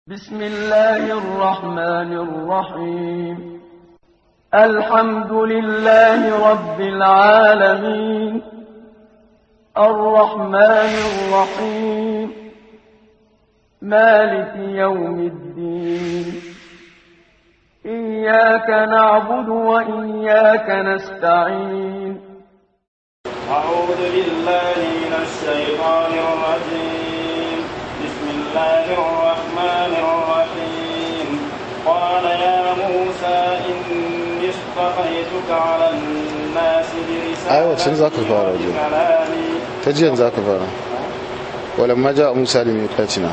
بسم الله الرحمن الرحيم الحمد لله رب العالمين الرحمن الرحيم مالك يوم الدين إياك نعبد وإياك نستعين أعوذ بالله من الشيطان الرجيم بسم الله الرحمن الرحيم قال يا موسى إني اصطفيتك على الناس أيوة، شنو ذاك برسالتي الفارة دي؟ وبكلامي ta jiyan za ka fara walamma ja musa da miƙatina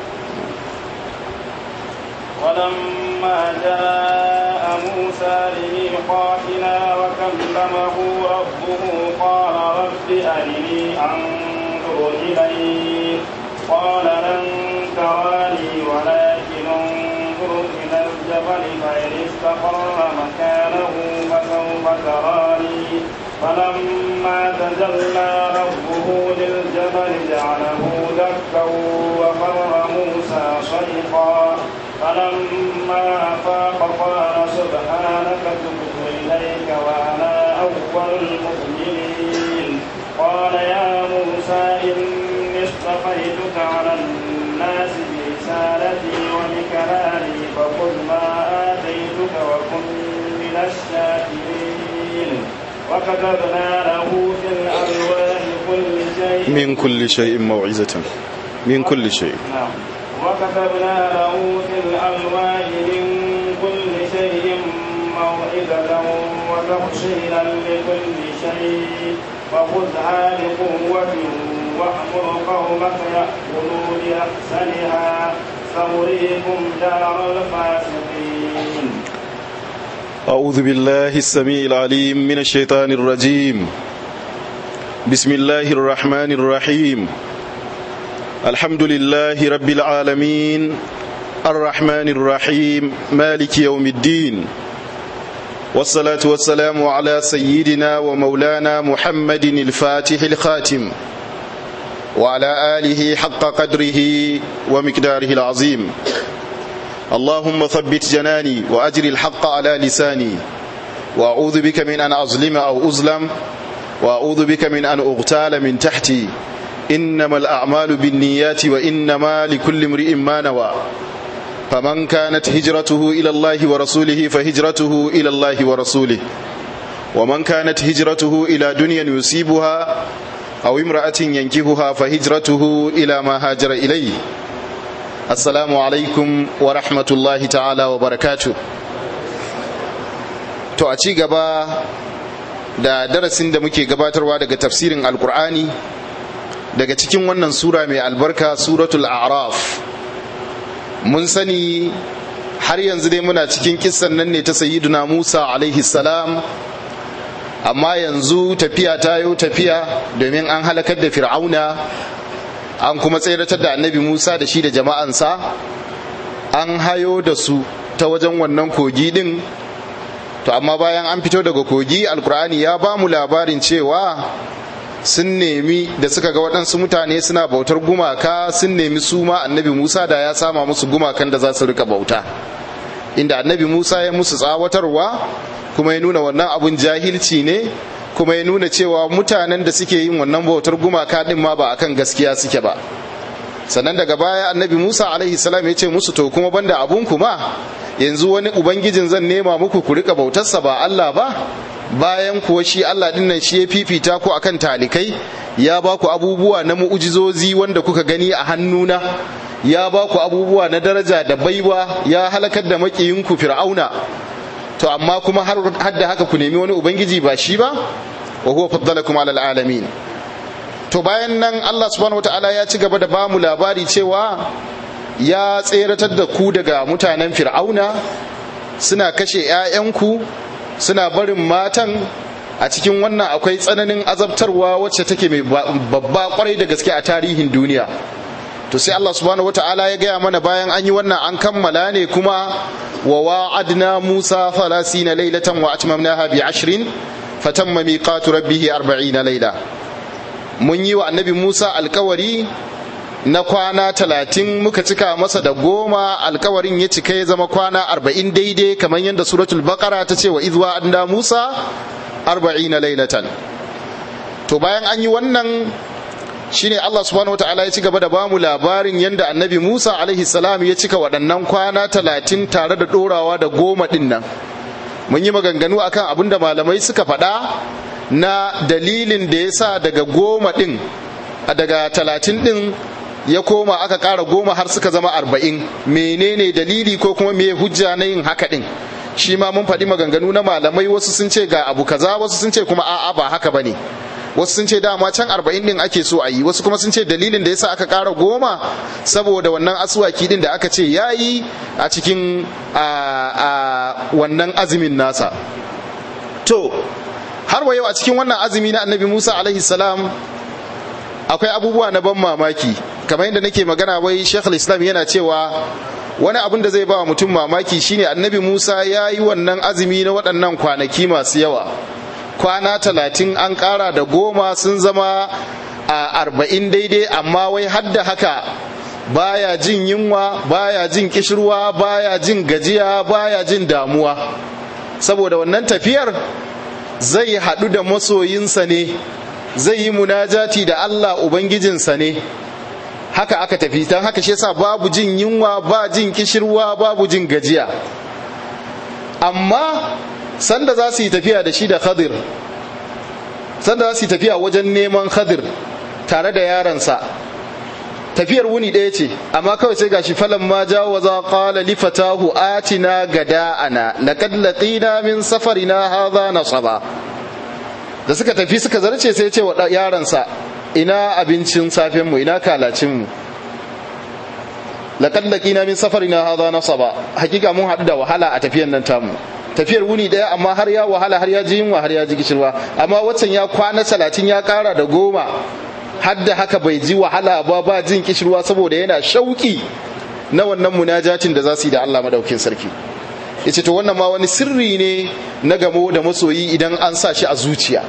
ولما جاء موسى لميقاتنا وكلمه ربه قال رب أرني أنظر إليك قال لن تراني ولكن انظر إلى الجبل فإن استقر مكانه فسوف تراني فلما تجلى ربه للجبل جعله دكا وخر موسى صيقا فلما أفاق قال سبحانك تبت إليك وأنا أول المؤمنين قال يا موسى إني اصطفيتك على الناس برسالتي وبكلامي فخذ ما آتيتك وكن من الشاكرين وكتبنا له في الألواح كل شيء min kulli shay'in mau'izatan min kulli shay نعم وكتبنا له في الألواح من كل شيء موعظة وتفصيلا لكل شيء فخذها بقوة وأمر قومك يأخذوا بأحسنها سأريكم دار الفاسقين أعوذ بالله السميع العليم من الشيطان الرجيم بسم الله الرحمن الرحيم الحمد لله رب العالمين الرحمن الرحيم مالك يوم الدين والصلاة والسلام على سيدنا ومولانا محمد الفاتح الخاتم وعلى آله حق قدره ومقداره العظيم اللهم ثبت جناني وأجر الحق على لساني وأعوذ بك من أن أظلم أو أظلم وأعوذ بك من أن أغتال من تحتي إنما الأعمال بالنيات وإنما لكل امرئ ما نوى فمن كانت هجرته إلى الله ورسوله فهجرته إلى الله ورسوله ومن كانت هجرته إلى دنيا يصيبها أو امرأة ينكهها فهجرته إلى ما هاجر إليه assalamu alaikum wa rahmatullahi ta'ala wa barakatu to a ci gaba da darasin da muke gabatarwa daga tafsirin alkur'ani daga cikin wannan sura mai albarka suratul a'raf mun sani har yanzu dai muna cikin kissan nan ne ta sayyiduna musa alaihi salam amma yanzu tafiya ta yau tafiya domin an halakar da fir'auna an kuma tseratar da annabi musa da shi da jama'ansa an hayo da su ta wajen wannan kogi din to amma bayan an fito daga kogi alkur'ani ya ba mu labarin cewa sun nemi da suka ga waɗansu mutane suna bautar gumaka sun nemi su ma annabi musa da ya sama musu gumakan da za su rika bauta inda annabi musa ya musu tsawatarwa kuma ya nuna wannan abun jahilci ne kuma ya nuna cewa mutanen da suke yin wannan bautar gumaka din ma ba akan gaskiya suke ba sannan daga baya annabi musa alaihi salam ya ce musu to kuma banda abun kuma yanzu wani ubangijin zan nema muku ku rika bautarsa ba allah ba bayan kuwa shi allah din nan shi ya fifita ku akan talikai ya ba ku abubuwa na mu'ujizozi wanda kuka gani a hannuna ya ba ku abubuwa na daraja da baiwa ya halakar da makiyinku fir'auna to amma kuma har da haka ku nemi wani ubangiji ba shi ba wa huwa faddalakum alal alamin to bayan nan Allah subhanahu wataala ya ci gaba da bamu labari cewa ya tseratar da ku daga mutanen fir'auna suna kashe 'ya'yanku suna barin matan a cikin wannan akwai tsananin azabtarwa wacce take mai babba kwarai da gaske a tarihin duniya to sai Allah subhanahu wata'ala ya gaya mana bayan an yi wannan an kammala ne kuma wa wa'adna Musa 30 laylatan wa atmamnaha bi 20 fatamma miqatu rabbih 40 layla mun yi wa annabi Musa alkawari na kwana talatin muka cika masa da goma alkawarin ya cika ya zama kwana arba'in daidai kamar yadda suratul baqara ta ce wa izwa anda musa arba'ina lailatan to bayan an yi wannan shine Allah subhanahu wataala ya ci gaba da bamu labarin yadda annabi Musa alaihi salam ya cika waɗannan kwana talatin tare da ɗorawa da goma ɗin nan mun yi maganganu akan abin da malamai suka faɗa na dalilin da ya sa daga goma ɗin daga talatin ɗin ya koma aka ƙara goma har suka zama arba'in menene dalili ko kuma me hujja na yin haka ɗin shi ma mun faɗi maganganu na malamai wasu sun ce ga abu kaza wasu sun ce kuma a'a ba haka bane wasu sun ce dama can arba'in din ake so a yi wasu kuma sun ce dalilin da yasa aka ƙara goma saboda wannan asuwaki din da aka ce ya yi a cikin wannan azumin nasa to har wa yau a cikin wannan azumi na annabi musa alaihi salam akwai abubuwa na ban mamaki kamar yadda nake magana wai shekul islam yana cewa wani abin da zai ba wa mutum mamaki shine annabi musa ya yi wannan azumi na waɗannan kwanaki masu yawa kwana talatin an ƙara da goma sun zama a arba'in daidai amma wai hadda haka baya jin yunwa baya jin kishirwa baya jin gajiya baya jin damuwa saboda wannan tafiyar zai haɗu da masoyinsa ne zai yi munajati da allah ubangijinsa ne haka aka tafi don haka shi yasa babu jin yunwa ba jin kishirwa babu jin gajiya amma sanda za su yi tafiya da shi da khadir sanda za su yi tafiya wajen neman khadir tare da yaransa tafiyar wuni ɗaya ce amma kawai sai gashi falan ma jawaza qala li fatahu atina gada'ana laqad laqina min safarina hadha nasaba da suka tafi suka zarce sai ya ce wa yaransa ina abincin safen mu ina kalacin mu laqad laqina min safarina hadha nasaba hakika mun haɗu da wahala a tafiyan nan tamu tafiyar wuni daya amma har ya wahala har ya ji yunwa har ya ji gishirwa amma waccan ya kwana talatin ya kara da goma har da haka bai ji wahala ba ba jin kishirwa saboda yana shauki na wannan munajatin da za su yi da Allah madaukin sarki yace to wannan ma wani sirri ne na gamo da masoyi idan an sa shi a zuciya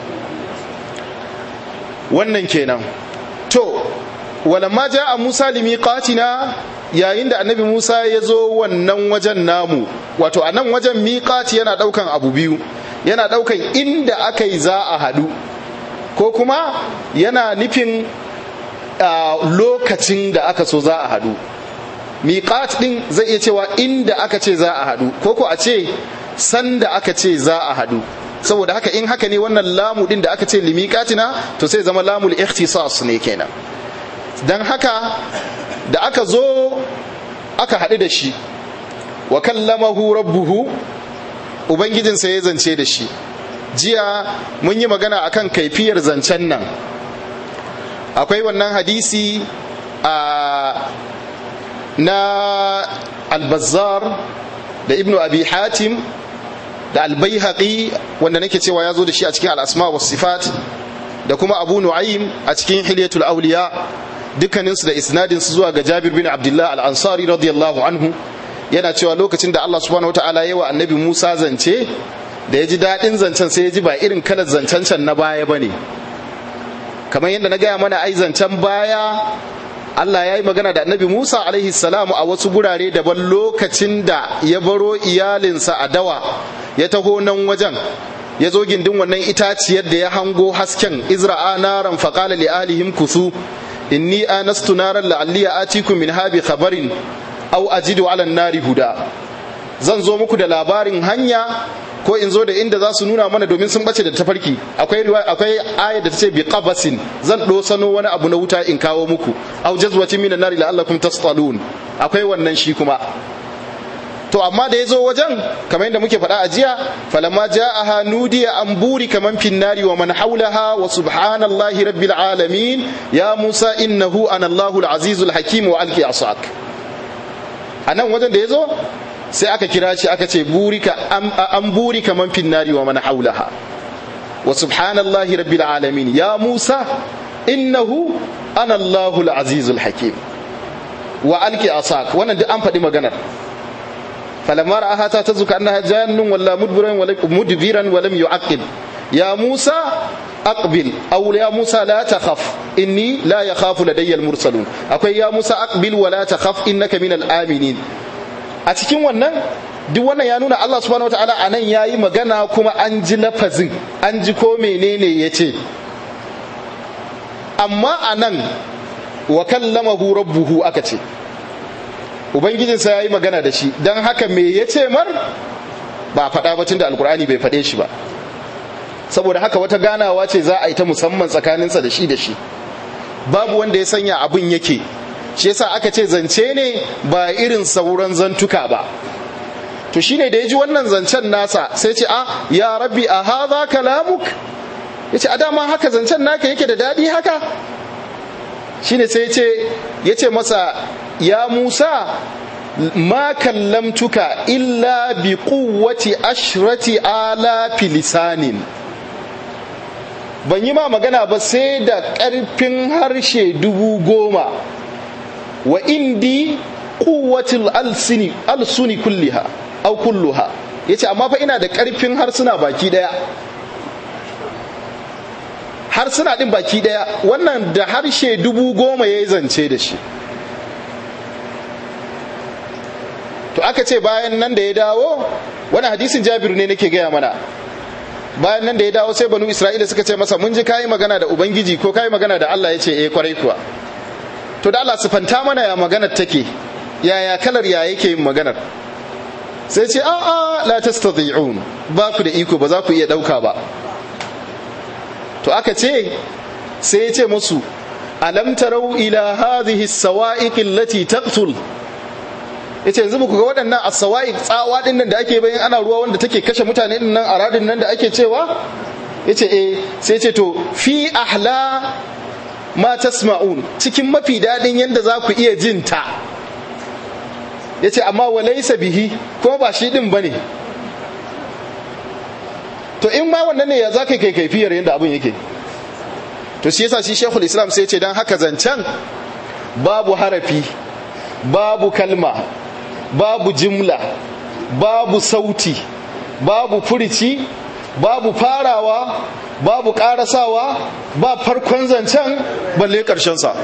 wannan kenan to walamma ja'a Musa limiqatina yayin da annabi Musa ya zo wannan wajen namu wato a nan wajen miƙati yana ɗaukan abu biyu yana ɗaukan inda aka yi za a haɗu ko kuma yana nufin lokacin da aka so za a haɗu miƙat ɗin zai iya cewa inda aka ce za a haɗu ko ko a ce sanda aka ce za a haɗu saboda haka in haka ne wannan lamu ɗin da aka ce limiƙatina to sai zama lamul ikhtisas ne kenan don haka da aka zo aka haɗu da shi wa kallamahu rabbuhu ubangijinsa ya zance da shi jiya mun yi magana akan kaifiyar zancen nan akwai wannan hadisi a na albazar da ibnu abi hatim da albayhaqi wanda nake cewa ya zo da shi a cikin al'asma wa sifat da kuma abu nu'aym a cikin hilyatul auliya dukkaninsu da isnadinsu zuwa ga jabir bin abdullah al-ansari radiyallahu anhu yana cewa lokacin da Allah subhanahu wataala ya wa annabi Musa zance da ya ji daɗin zancen sai ya ji ba irin kalar zancen can na baya bane kamar yadda na gaya mana ai zancen baya Allah ya yi magana da annabi Musa alaihi salamu a wasu gurare daban lokacin da ya baro iyalinsa a dawa ya taho nan wajen ya zo gindin wannan itaciyar da ya hango hasken izra'a naran faqala li alihim kusu inni anastu naran la'alli atikum min habi khabarin aw ajidu ala nari huda zan zo muku da labarin hanya ko in zo da inda za su nuna mana domin sun bace da tafarki akwai akwai aya da tace bi qabasin zan dosano wani abu na wuta in kawo muku aw jazwatin minan nari la'allakum tastalun akwai wannan shi kuma to amma da ya zo wajen kamar yadda muke faɗa a jiya falamma ja'aha nudiya an buri kaman fin nari wa man haulaha wa subhanallahi rabbil alamin ya musa innahu ana allahul azizul hakim wa alqi asak a nan wajen da ya zo sai aka kira shi aka ce burika an buri kaman fin nari wa man haulaha wa subhanallahi rabbil alamin ya musa innahu ana allahul azizul hakim wa alqi asak wannan duk an faɗi maganar فلما رآها تهتز كأنها جان ولا مدبرا ولا مدبرا ولم يعقل يا موسى أقبل أو يا موسى لا تخف inni la yakhafu ladayya mursalun akwai ya Musa aqbil wa la takhaf innaka minal aminin a cikin wannan duk wannan ya nuna Allah subhanahu wataala a nan yayi magana kuma an ji lafazin an ji ko menene yace amma a nan wa kallamahu rabbuhu aka ce ubangijinsa ya yi magana da shi don haka me ya ce mar ba faɗa ba da alkur'ani bai faɗe shi ba saboda haka wata ganawa ce za a yi ta musamman tsakaninsa da shi da shi babu wanda ya sanya abin yake shi yasa aka ce zance ne ba irin sauran zantuka ba to shine da ya ji wannan zancen nasa sai ce a ya rabbi a haza kalamuk ya ce a dama haka zancen naka yake da daɗi haka shine sai ya ce masa ya musa ma kallamtuka illa bi quwwati ashrati ala lisanin ban yi ma magana ba sai da ƙarfin harshe dubu goma wa indi quwwatil alsini alsuni kulliha au kulluha yace amma fa ina da ƙarfin harsuna baki daya harsuna din baki daya wannan da harshe dubu goma ya yi zance da shi to aka ce bayan nan da ya dawo wani hadisin jabiru ne nake gaya mana bayan nan da ya dawo sai banu isra'ila suka ce masa mun ji kayi magana da ubangiji ko kayi magana da allah ya ce eh kwarai kuwa to da allah sufanta mana ya maganar take yaya kalar ya yake yin maganar sai ce a'a la tastati'un ba ku da iko ba za ku iya dauka ba to aka ce sai ya ce musu alam tarau ila hadhihi as-sawa'iq allati taqtul yace yanzu ku ga waɗannan as-sawa'iq tsawa din nan da ake bayan ana ruwa wanda take kashe mutane din nan aradin nan da ake cewa yace eh sai yace to fi ahla ma tasma'un cikin mafi dadin yanda za ku iya jin ta yace amma walaysa bihi ko ba shi din bane to in ma wannan ne ya za ka kai kaifiyar yadda abin yake to shi yasa shi shekul islam sai ce don haka zancen babu harafi babu kalma babu jimla babu sauti babu furici babu farawa babu karasawa ba farkon zancen balle sa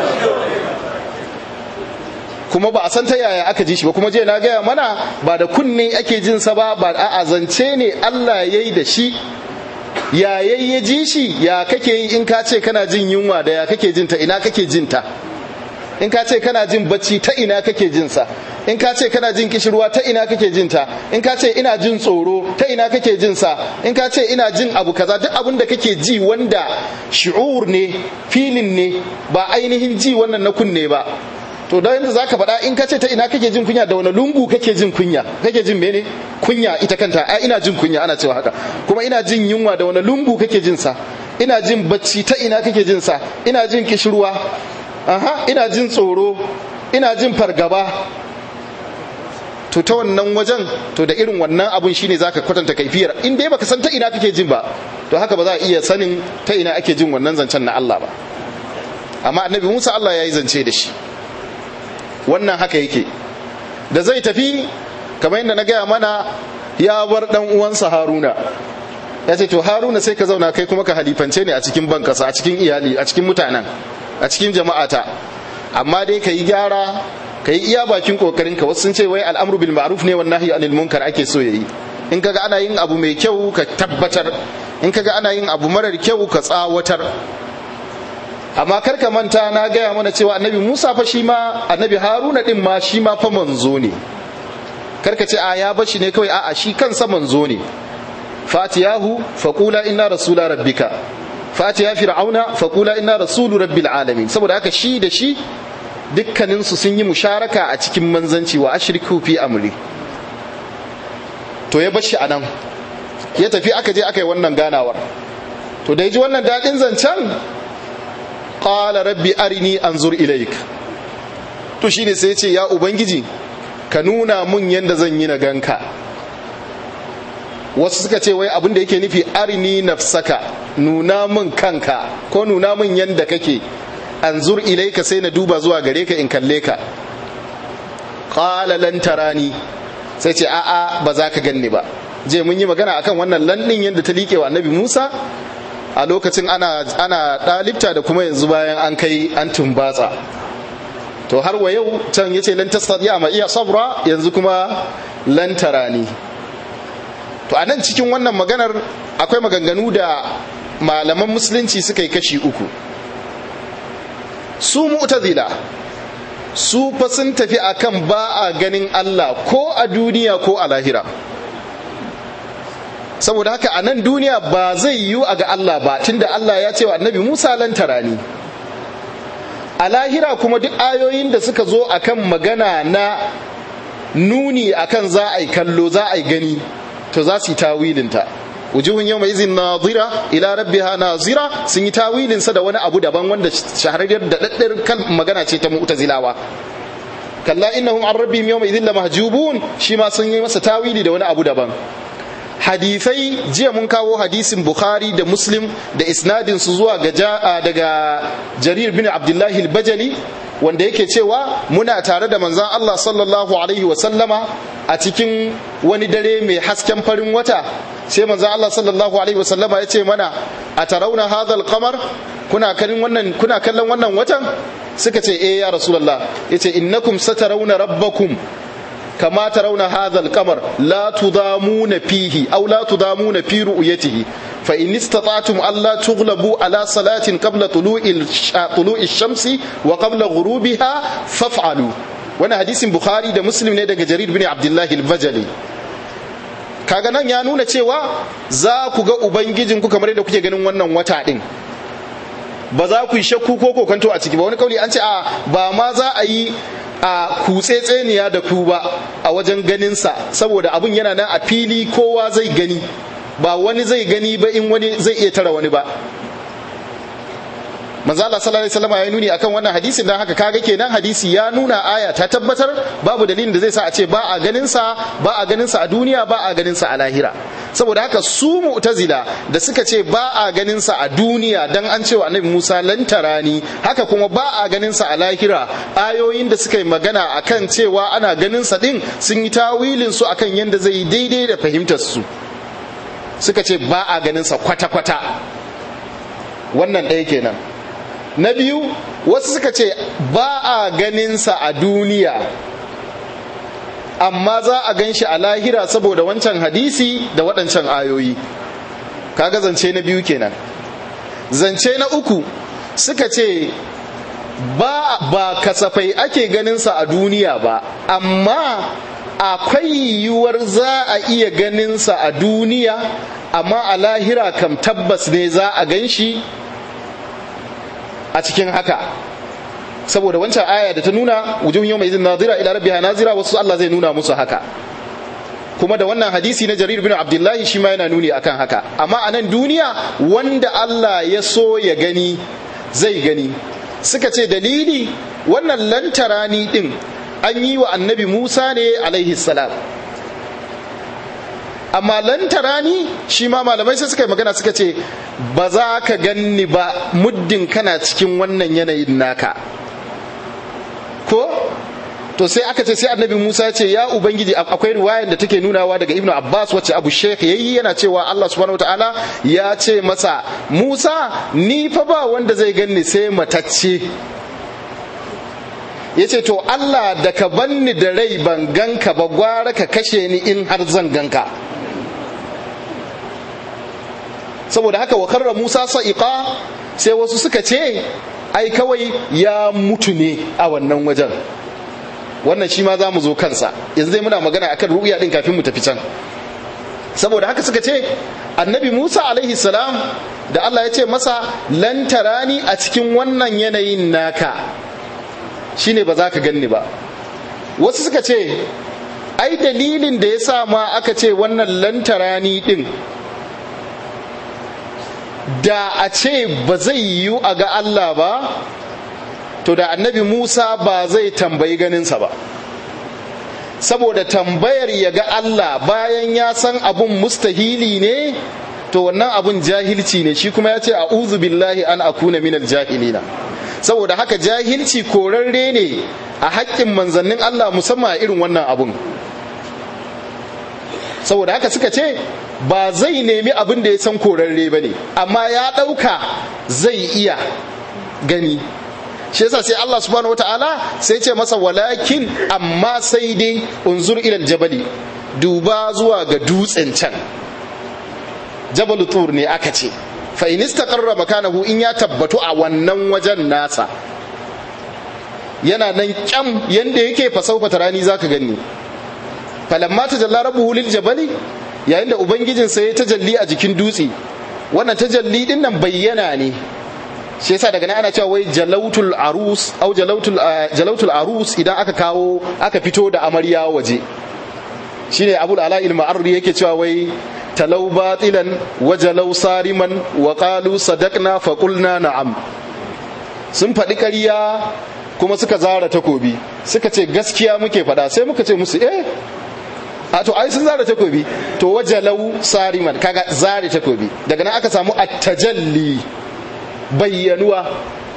kuma ba a san ta yaya aka ji shi ba kuma je na gaya mana ba da kunne ake jin sa ba ba a zance ne Allah ya yi da shi ya ya ji shi ya kake yi in ka ce kana jin yunwa da ya kake jin ta ina kake jin ta in ka ce kana jin bacci ta ina kake jin sa in ka ce kana jin kishirwa ta ina kake jin ta in ka ce ina jin tsoro ta ina kake jin sa in ka ce ina jin abu kaza duk abin da kake ji wanda shi'ur ne filin ne ba ainihin ji wannan na kunne ba to da yanzu zaka faɗa in ka ce ta ina kake jin kunya da wani lungu kake jin kunya kake jin mene kunya ita kanta a ina jin kunya ana cewa haka kuma ina jin yunwa da wani lungu kake jin sa ina jin bacci ta ina kake jin sa ina jin kishirwa aha ina jin tsoro ina jin fargaba to ta wannan wajen to da irin wannan abun shine zaka kwatanta kaifiyar in dai baka san ta ina kake jin ba to haka ba za a iya sanin ta ina ake jin wannan zancen na Allah ba amma annabi Musa Allah ya yi zance da shi wannan haka yake da zai tafi kamar yadda na gaya mana ya bar dan uwansa haruna ya ce to haruna sai ka zauna kai kuma ka halifance ne a cikin bankasa a cikin iyali a cikin mutanen a cikin jama'ata amma dai ka yi gyara ka yi iya bakin kokarin ka wasu sun ce wai al'amru bil ma'ruf ne wan nahyi anil munkar ake so yayi in kaga ana yin abu mai kyau ka tabbatar in kaga ana yin abu marar kyau ka tsawatar amma kar ka manta na gaya mana cewa annabi Musa fa shi ma annabi Haruna din ma shi ma fa manzo ne kar ka ce a ya bashi ne kawai a'a shi kansa manzo ne fatiyahu faqula inna rasula rabbika fatiya fir'auna faqula inna rasulu rabbil alamin saboda haka shi da shi dukkanin su sun yi musharaka a cikin manzanci wa ashriku fi amri to ya bashi anan ya tafi aka je aka yi wannan ganawar to da ya ji wannan daɗin zancen qala rabbi arini anzur ilaik to shine sai ya ce ya ubangiji ka nuna mun yanda zan yi na ganka wasu suka ce wai abin da yake nufi arini nafsaka nuna mun kanka ko nuna mun yanda kake anzur ilaika sai na duba zuwa gare ka in kalle ka qala lan tarani sai ce a'a ba za ka ganni ba je mun yi magana akan wannan landin yadda ta liƙe wa annabi Musa a lokacin ana ana dalibta da kuma yanzu bayan an kai an tumbatsa to har wa yau can yace lan tastati'a ma iya sabra yanzu kuma lan tarani to anan cikin wannan maganar akwai maganganu da malaman musulunci suka yi kashi uku su mu'tazila su fa sun tafi akan ba a ganin Allah ko a duniya ko a lahira saboda haka a nan duniya ba zai yiwu a ga Allah ba tunda Allah ya ce wa annabi Musa lan tarani a lahira kuma duk ayoyin da suka zo akan magana na nuni akan za a yi kallo za a yi gani to za su yi tawilinta wujuhun yau mai izin nazira ila rabbiha nazira sun yi tawilinsa da wani abu daban wanda shahararriyar da daddar kan magana ce ta mu'tazilawa kalla innahum an rabbihim yawma idhin lamahjubun shi ma sun yi masa tawili da wani abu daban hadisai jiya mun kawo hadisin bukhari da muslim da isnadin su zuwa ga daga jarir bin abdullahi al-bajali wanda yake cewa muna tare da manzan Allah sallallahu alaihi wasallama a cikin wani dare mai hasken farin wata sai manzan Allah sallallahu alaihi wasallama ya ce mana a tarauna hadal kamar kuna kallon wannan kuna kallon wannan watan suka ce eh ya rasulullah yace innakum satarawna rabbakum كما ترون هذا القمر لا تضامون فيه أو لا تضامون في رؤيته فإن استطعتم ألا تغلبوا على صلاة قبل طلوع طلوع الشمس وقبل غروبها فافعلوا وانا حديث بخاري ده مسلم ne daga Jarir bin Abdullah al-Bajali kaga nan ya nuna cewa za ku ga ubangijin ku kamar yadda kuke ganin wannan wata din ba za ku yi shakku ko kokanto a ciki ba wani kauli an ce a ba ma za a yi a kutsetseniya da ku ba a wajen ganinsa saboda abun yana nan a fili kowa zai gani ba wani zai gani ba in wani zai iya tara wani ba manzo Allah sallallahu alaihi wasallam ya nuni akan wannan hadisin dan haka kaga kenan hadisi ya nuna aya ta tabbatar babu dalilin da zai sa a ce ba a ganin sa ba a ganin sa a duniya ba a ganin sa a lahira saboda haka su mu'tazila da suka ce ba a ganin sa a duniya dan an cewa annabi Musa lantarani haka kuma ba a ganin sa a lahira ayoyin da suka yi magana akan cewa ana ganin sa din sun yi tawilin su akan yanda zai yi daidai da fahimtar su suka ce ba a ganin sa kwata-kwata wannan ɗaya kenan na biyu wasu suka ce ba a ganinsa a duniya amma za a gan shi a lahira saboda wancan hadisi da waɗancan ayoyi kaga zance na biyu kenan zance na uku suka ce ba, ba kasafai ake ganinsa a duniya ba amma akwai yiwuwar za a iya ganinsa a duniya amma a lahira kam tabbas ne za a gan shi a cikin haka saboda wancan aya da ta nuna wujuhun yau mai izin nazira ila rabbiha nazira wasu Allah zai nuna musu haka kuma da wannan hadisi na jarir bin abdullahi shi ma yana nuni akan haka amma a nan duniya wanda Allah ya so ya gani zai gani suka ce dalili wannan lantarani din an yi wa annabi musa ne alaihi salam amma lantarani shi ma malamai sai suka yi magana suka ce ba za ka ganni ba muddin kana cikin wannan yanayin naka ko to sai aka ce sai annabi musa ce ya ubangiji akwai riwayar da take nunawa daga ibnu abbas wacce abu sheikh yayi yana cewa allah subhanahu wataala ya ce masa musa ni fa ba wanda zai ganni sai matacce ya ce to allah da ka banni da rai ban ganka ba gwara ka kashe ni in har zan ganka saboda haka wa karra Musa sa'iqa sai wasu suka ce ai kawai ya mutu ne a wannan wajen wannan shi ma za mu zo kansa yanzu dai muna magana akan ru'ya din kafin mu tafi can saboda haka suka ce annabi Musa alaihi salam da Allah ya ce masa lan tarani a cikin wannan yanayin naka shine ba za ka ganni ba wasu suka ce ai dalilin da ya sa ma aka ce wannan lantarani din da a ce ba zai yiwu a ga Allah ba to da annabi Musa ba zai tambayi ganinsa ba saboda tambayar ya ga Allah bayan ya san abun mustahili ne to wannan abun jahilci ne shi kuma ya ce a'udhu billahi an akuna minal jahilina saboda haka jahilci korarre ne a haƙƙin manzannin Allah musamman a irin wannan abun saboda haka suka ce ba zai nemi abin da ya san korarre ba ne amma ya ɗauka zai iya gani shi yasa sai Allah subhanahu wataala sai ce masa walakin amma sai dai unzur ilal jabali duba zuwa ga dutsen can jabal tur ne aka ce fa in istaqarra makanahu in ya tabbatu a wannan wajen nasa yana nan kyam yanda yake fa saufa tarani zaka gani falamma tajalla rabbuhu lil jabali yayin da ubangijin sa ya tajalli a jikin dutse wannan tajalli din nan bayyana ne shi yasa daga nan ana cewa wai jalautul arus au jalautul jalautul arus idan aka kawo aka fito da amarya waje shine abul ala ilma arri yake cewa wai talau batilan wa jalau sariman wa qalu sadaqna fa qulna na'am sun faɗi ƙarya kuma suka zara takobi suka ce gaskiya muke faɗa sai muka ce musu eh a to ai sun zara takobi to wajalau sariman kaga zare takobi daga nan aka samu at-tajalli bayyanuwa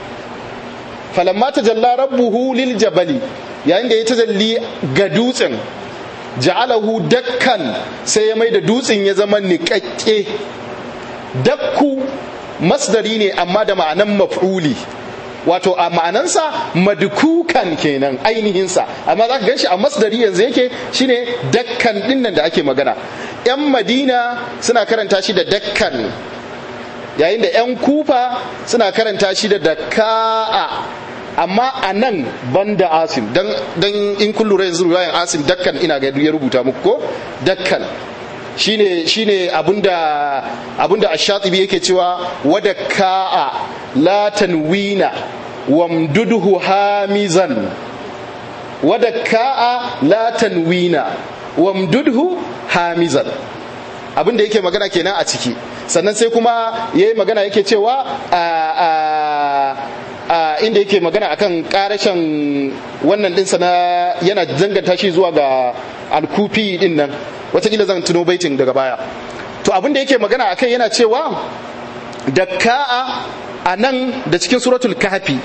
falamma tajalla rabbuhu lil jabali yayin da ya tajalli ga dutsen ja'alahu dakkan sai ya mai da dutsen ya zama niƙaƙƙe dakku masdari ne amma da ma'anan maf'uli wato a ma'anansa madkukan kenan ainihinsa amma za ka gan shi a masdari yanzu yake shine dakkan dinnan da ake magana 'yan madina suna karanta shi da dakkan yayin da 'yan kufa suna karanta shi da daka'a amma a nan ban da asim don in kun lura yanzu ruwayan asim dakkan ina ga ya rubuta muku ko dakkan shine shine abinda abinda ash-shatibi yake cewa wada ka'a la tanwina wamduduhu hamizan wada ka'a la tanwina wamduduhu hamizan abinda yake magana kenan a ciki sannan sai kuma yayi magana yake cewa a inda yake magana akan karashin wannan dinsa na yana danganta shi zuwa ga alkufi din nan watakila zan tuno baitin daga baya to abin da yake magana akai yana cewa da ka'a a nan da cikin suratul kahfi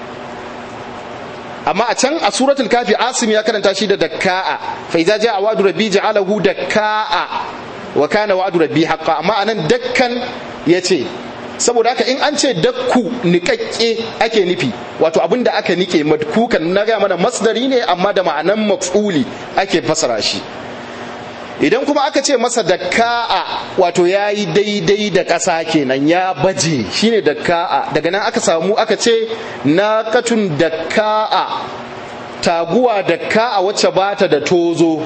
amma a can a suratul kafi asim ya karanta shi da dakka'a fa idza jaa wa'du rabbi ja'alahu dakka'a wa kana wa'du rabbi haqqan amma anan dakkan yace saboda haka in an ce dakku niƙaƙƙe ake nufi wato abin da aka nike madkukan na gaya mana masdari ne amma da ma'anan maf'uli ake fasara shi idan kuma aka ce masa dakka'a wato ya yi daidai da ƙasa kenan ya baje shine dakka'a daga nan aka samu aka ce naqatun dakka'a taguwa dakka'a wacce bata da tozo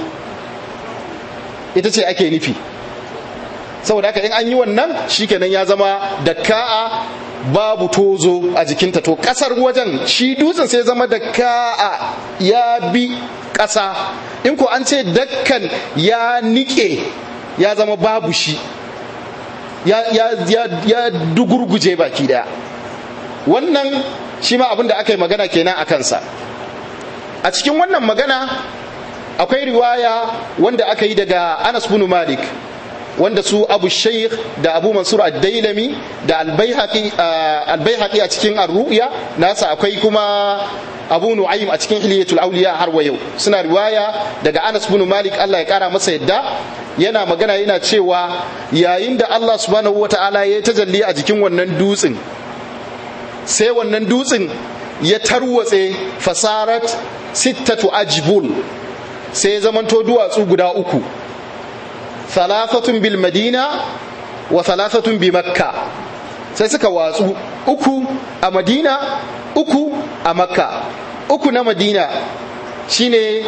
ita ce ake nufi saboda haka in an yi wannan shikenan ya zama dakka'a babu tozo a jikinta to kasar wajen shi dutsen sai zama dakka'a ya bi ƙasa in ko an ce dakkan ya nike ya zama babu shi ya, ya, ya, ya dugurguje baki daya wannan shi ma abin da aka yi magana kenan a kansa a cikin wannan magana akwai riwaya wanda aka yi daga anas bin malik wanda su abu shaykh da abu mansur ad-dailami da al-baihaqi a cikin ar-ru'ya nasa akwai kuma abu nu'aym a cikin hilyatul awliya har wa yau suna riwaya daga anas bin malik Allah ya kara masa yadda yana magana yana cewa yayin da Allah subhanahu wata'ala ya tajalli a jikin wannan dutsen sai wannan dutsen ya tarwatse fasarat sittatu ajbul sai ya zamanto duwatsu guda uku thalathatun bil madina wa thalathatun bi makka sai suka watsu uku a madina uku a makka uku na madina shine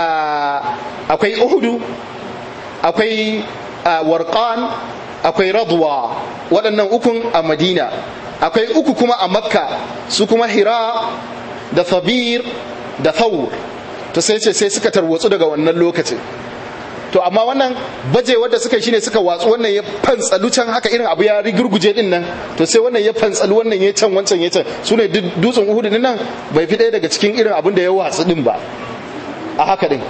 akwai uhudu akwai warqan akwai radwa waɗannan ukun a madina akwai uku kuma a makka su kuma hira da thabir da thawr to sai ce sai suka tarwatsu daga wannan lokacin to amma wannan baje wanda suka yi shine suka watsu wannan ya fantsalu can haka irin abu ya rigurguje din nan to sai wannan ya fantsalu wannan ya can wancan ya can su ne dutsen uhudu din nan bai fi ɗaya daga cikin irin abin da ya watsu din ba a haka din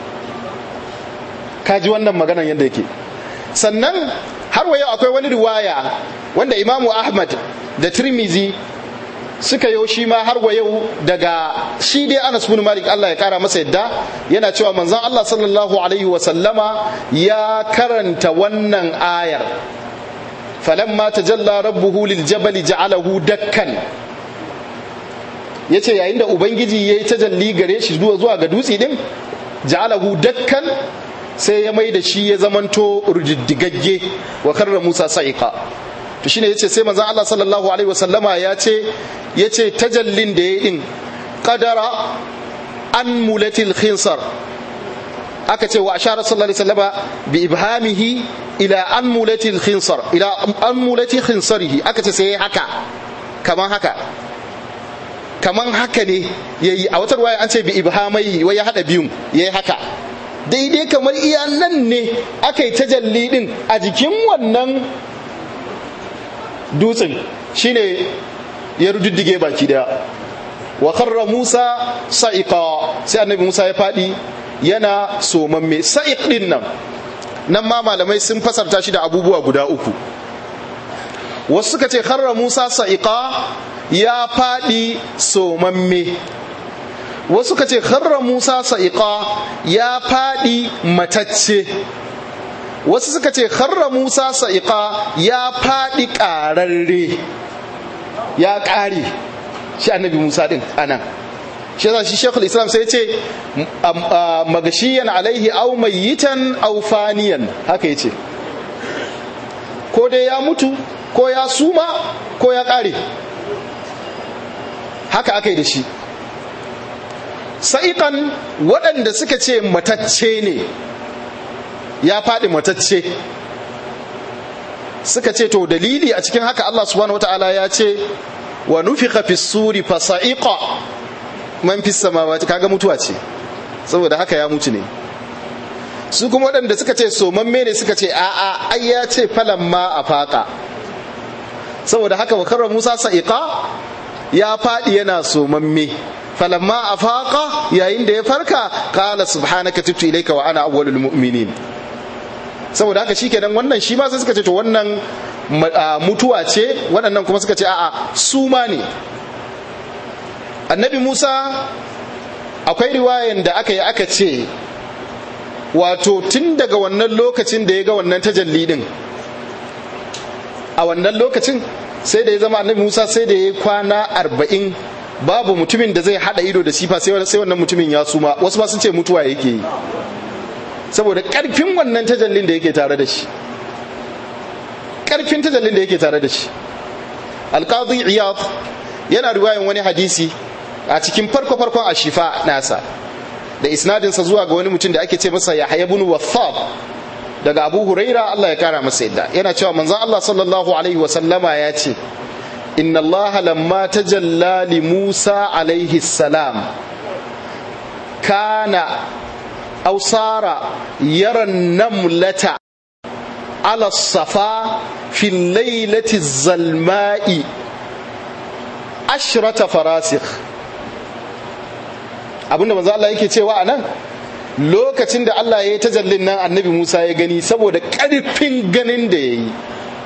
ka ji wannan maganan yadda yake sannan har wa yau akwai wani riwaya wanda imamu ahmad da tirmizi suka yo shi ma har wa yau daga shi dai Anas bin Malik Allah ya kara masa yadda yana cewa manzon Allah sallallahu alaihi wa sallama ya karanta wannan ayar falamma tajalla rabbuhu lil jabali ja'alahu dakkan yace yayin da ubangiji yayi tajalli gare shi zuwa zuwa ga dutse din ja'alahu dakkan sai ya mai da shi ya zamanto rujiddigagge wa karra Musa sa'iqa to shine yace sai manzon Allah sallallahu alaihi wasallama ya ce yace tajallin da yayi din qadara an mulatil khinsar aka ce wa ashara sallallahu alaihi wasallama bi ibhamihi ila an mulatil khinsar ila an mulati khinsarihi aka ce sai haka kaman haka kaman haka ne yayi a wata ruwaya an ce bi ibhamai wai ya hada biyun yayi haka daidai kamar iya nan ne aka yi tajalli din a jikin wannan dutsen shine ya rududdige baki daya wa karra musa sa'iqa sai annabi musa ya fadi yana somamme sa'iq din nan nan ma malamai sun fasarta shi da abubuwa guda uku wasu suka ce karra musa sa'iqa ya fadi somamme wasu ka ce kharra musa sa'iqa ya faɗi matacce wasu suka ce kharra musa sa'iqa ya faɗi ƙararre ya ƙare shi annabi musa ɗin anan shi yasa shi shekul islam sai ce magashiyan alaihi au mayyitan au faniyan haka yace ko dai ya mutu ko ya suma ko ya ƙare haka aka yi da shi sa'iƙan waɗanda suka ce matacce ne ya faɗi matacce suka ce to dalili a cikin haka Allah subhanahu wata'ala ya ce wa nufiqa fi suri fa sa'iqa man fi samawati kaga mutuwa ce saboda haka ya mutu ne su kuma waɗanda suka ce somamme ne suka ce a'a ai ya ce falamma a faƙa saboda haka wa Musa sa'iqa ya faɗi yana somamme falamma afaqa yayin da ya farka qala subhanaka tubtu ilayka wa ana awwalul mu'minin saboda haka shikenan wannan shi ma sai suka ce to wannan mutuwa ce waɗannan kuma suka ce a'a su ma ne annabi Musa akwai riwayan da aka yi aka ce wato tun daga wannan lokacin da ya ga wannan tajalli din a wannan lokacin sai da ya zama annabi Musa sai da ya kwana arba'in babu mutumin da zai hada ido da sifa sai wannan mutumin ya suma wasu ma sun ce mutuwa yake yi saboda karfin wannan tajallin da yake tare da shi karfin tajallin da yake tare da shi alqadi iyad yana riwayan wani hadisi a cikin farko farkon ashifa nasa da isnadinsa zuwa ga wani mutum da ake ce masa yahya ibn wathab daga abu huraira Allah ya kara masa yadda yana cewa manzon Allah sallallahu alaihi wa sallama ya ce inna Allah lamma tajalla li Musa alaihi salam kana aw sara yara namlata ala safa fi laylati zalma'i ashrata farasikh abinda manzo Allah yake cewa anan lokacin da Allah ya yi tajallin nan annabi Musa ya gani saboda ƙarfin ganin da ya yi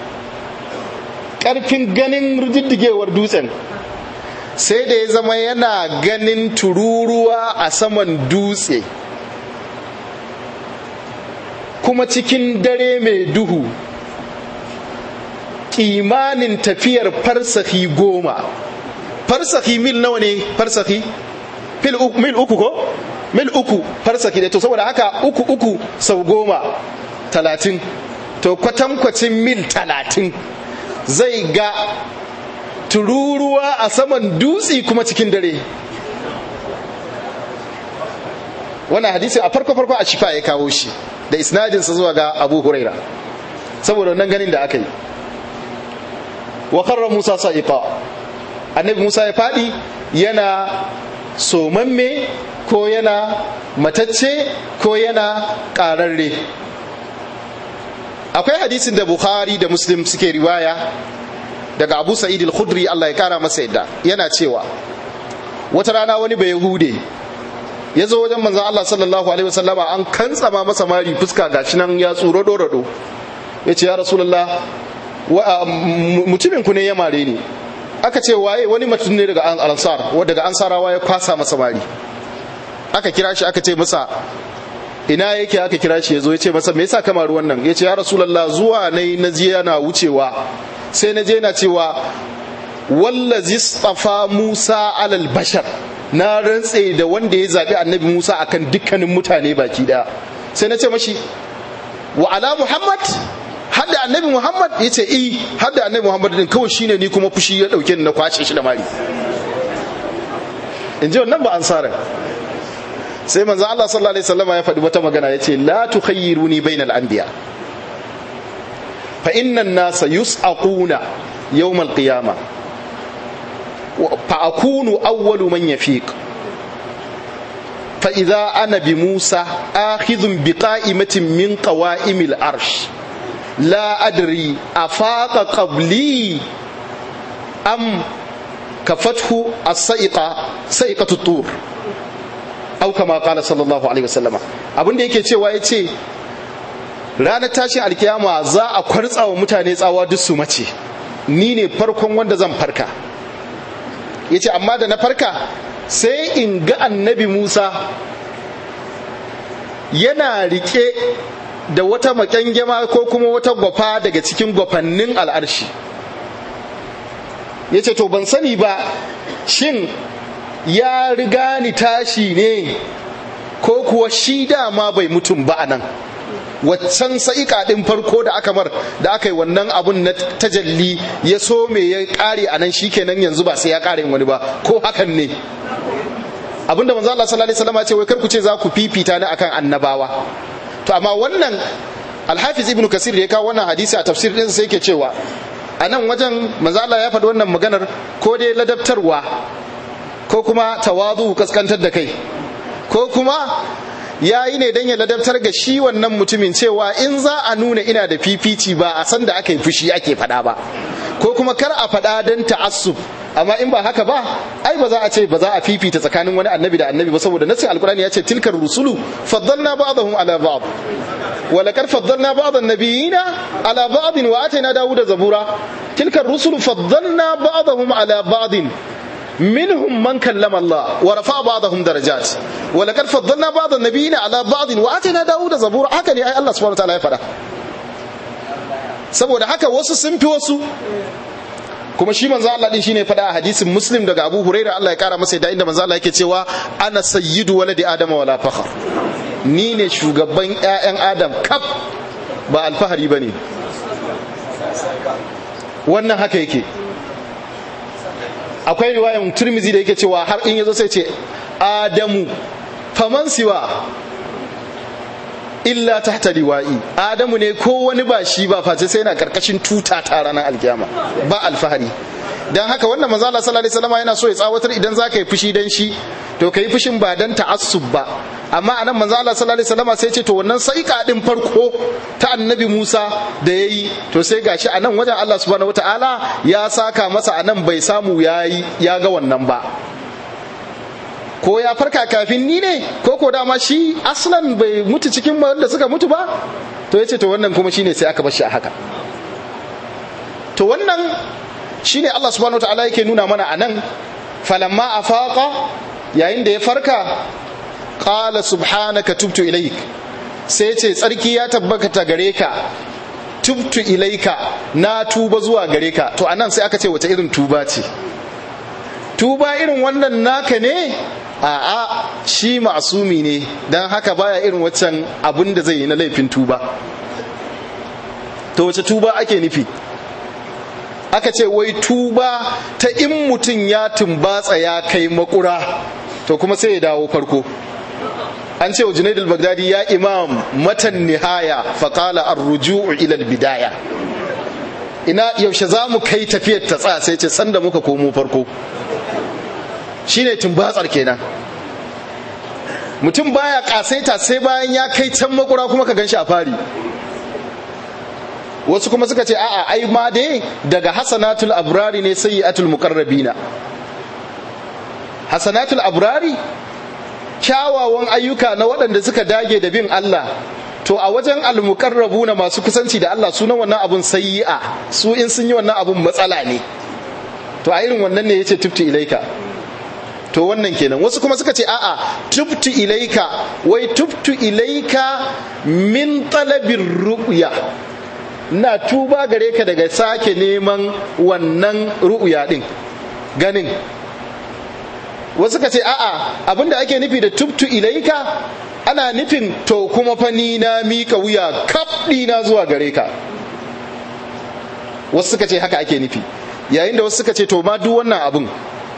ƙarfin ganin rididdigewar dutsen sai da ya zama yana ganin tururuwa a saman dutse kuma cikin dare mai duhu kimanin tafiyar farsahi goma farsahi mil nawa ne farsahi mil uku ko mil uku farsaki da to saboda haka uku uku sau goma talatin to kwatankwacin mil talatin zai ga tururuwa a saman dutse kuma cikin dare wannan hadisi a farko farko a shifa ya kawo shi da isnadinsa zuwa ga abu huraira saboda wannan ganin da aka yi wa karra musa sa'iqa annabi musa ya faɗi yana somamme ko yana matacce ko yana ƙararre akwai hadisin da bukhari da muslim suke riwaya daga abu sa'id al-khudri Allah ya kara masa yadda yana cewa wata rana wani bai yahude ya zo wajen manzon Allah sallallahu alaihi wasallama an kantsama masa mari fuska gashi nan ya tsuro dorado ya ce ya rasulullah mutumin ku ne ya mare ni aka ce waye wani mutum ne daga ansar daga ansarawa ya kwasa masa mari aka kira shi aka ce masa ina yake aka kira shi ya zo ya ce masa me yasa kamar wannan ya ce ya rasulallah zuwa na na je yana wucewa sai na je na cewa wallazi tsafa musa alal bashar na rantse da wanda ya zaɓi annabi musa akan dukkanin mutane baki ɗaya sai na ce mashi wa ala muhammad hadda annabi muhammad ya ce i hadda annabi muhammad din kawai shine ni kuma fushi ya ɗauke ni na kwace shi da mari in ji wannan ba ansara sai manzo Allah sallallahu alaihi wasallam ya faɗi wata magana yace la tukhayyiruni bainal anbiya fa inna an-nasa yus'aquna yawm al-qiyamah fa akunu awwalu man yafiq fa idza ana bi Musa akhidhun bi qa'imatin min qawa'imil arsh la adri afaqa qabli am kafathu as-sa'iqa sa'iqatu tur au kama kala sallallahu alaihi wasallama abinda yake cewa ya ce ranar tashin alkiyama za a kwartsa wa mutane tsawa duk su mace ni ne farkon wanda zan farka ya ce amma da na farka sai in ga annabi musa yana rike da wata makyangema ko kuma wata gwafa daga cikin gwafannin al'arshi ya ce to ban sani ba shin ya riga ni tashi ne ko kuwa shi dama bai mutum ba a nan waccan sa'ika ɗin farko da aka mar da aka yi wannan abun na tajalli ya so me ya ƙare a nan shi kenan yanzu ba sai ya ƙare wani ba ko hakan ne abinda manzo Allah sallallahu alaihi wasallam ya ce wai kar ku ce za ku fifita ni akan annabawa to amma wannan Al-Hafiz Ibn Kasir da ya kawo wannan hadisi a tafsir ɗinsa sai ke cewa a nan wajen manzo Allah ya faɗi wannan maganar ko dai ladabtarwa ko kuma tawazu kaskantar da kai ko kuma ya yi ne don ya ladabtar ga shi wannan mutumin cewa in za a nuna ina da fifici ba a san da aka yi fushi ake faɗa ba ko kuma kar a faɗa don ta'assub amma in ba haka ba ai ba za a ce ba za a fifita tsakanin wani annabi da annabi ba saboda nasin alkurani ya ce tilkar rusulu faddalna ba'dahum ala ba'd wa laqad faddalna ba'd an-nabiyina ala ba'd wa atayna dawuda zabura tilkar rusulu faddalna ba'dahum ala ba'd منهم من كلم الله ورفع بعضهم درجات ولقد فضلنا بعض النبيين على بعض واتينا داود زبورا haka ne ai Allah subhanahu wataala ya faɗa saboda haka wasu sun fi wasu kuma shi manzo Allah din shine faɗa a hadisin Muslim daga Abu Huraira Allah ya kara masa da inda manzo Allah yake cewa ana sayyidu waladi adama wala fakhar ni ne shugaban ƴaƴan Adam kaf ba alfahari bane wannan haka yake akwai riwayan turmizi da yake cewa har in yazo sai ce adamu faman siwa illa tahta liwa'i adamu ne ko wani ba shi ba face sai yana karkashin tuta ta ranar alkiyama ba alfahari dan haka wannan manzo Allah sallallahu alaihi wasallam yana so ya tsawatar idan zaka yi fushi dan shi to kai fushin ba dan ta'assub ba amma anan manzo Allah sallallahu alaihi wasallam sai ce to wannan saika din farko ta annabi Musa da yayi to sai gashi anan wajen Allah subhanahu wataala ya saka masa anan bai samu yayi ya ga wannan ba ko ya farka kafin ni ne ko ko dama shi aslan bai mutu cikin wanda suka mutu ba to yace to wannan kuma shine sai aka bar shi a haka to wannan shine Allah subhanahu wataala yake nuna mana anan falamma afaqa yayin da ya farka qala subhanaka tubtu ilaik sai ce tsarki ya tabbata gare ka tubtu ilaika na tuba zuwa gare ka to anan sai aka ce wace irin tuba ce tuba irin wannan naka ne a'a shi ma'asumi ne don haka baya irin waccan abin da zai yi na laifin tuba to wace tuba ake nufi aka ce wai tuba ta in mutum ya tumbatsa ya kai makura to kuma sai ya dawo farko an ce wa junaid al-baghdadi ya imam matan nihaya faqala ar-ruju'u ila al-bidaya ina yaushe za mu kai tafiyar ta tsaya sai ce sanda muka komo farko shine tumbatsar kenan mutum baya kasaita sai bayan ya kai can makura kuma ka ganshi a fari wasu kuma suka ce a'a ai ma dai daga hasanatul abrari ne sayyi'atul muqarrabina hasanatul abrari kyawawan ayyuka na waɗanda suka dage da bin Allah to a wajen almuqarrabu na masu kusanci da Allah sunan wannan abun sayyi'a su in sun yi wannan abun matsala ne to a irin wannan ne yace tubtu ilaika to wannan kenan wasu kuma suka ce a'a tubtu ilaika wai tubtu ilaika min talabir ru'ya na tuba gare ka daga sake neman wannan ru'ya din ganin wasu ka ce a'a abinda ake nufi da tubtu ilaika ana nufin to kuma fa ni na mika wuya kaf na zuwa gare ka wasu suka ce haka ake nufi yayin da wasu suka ce to ma duk wannan abin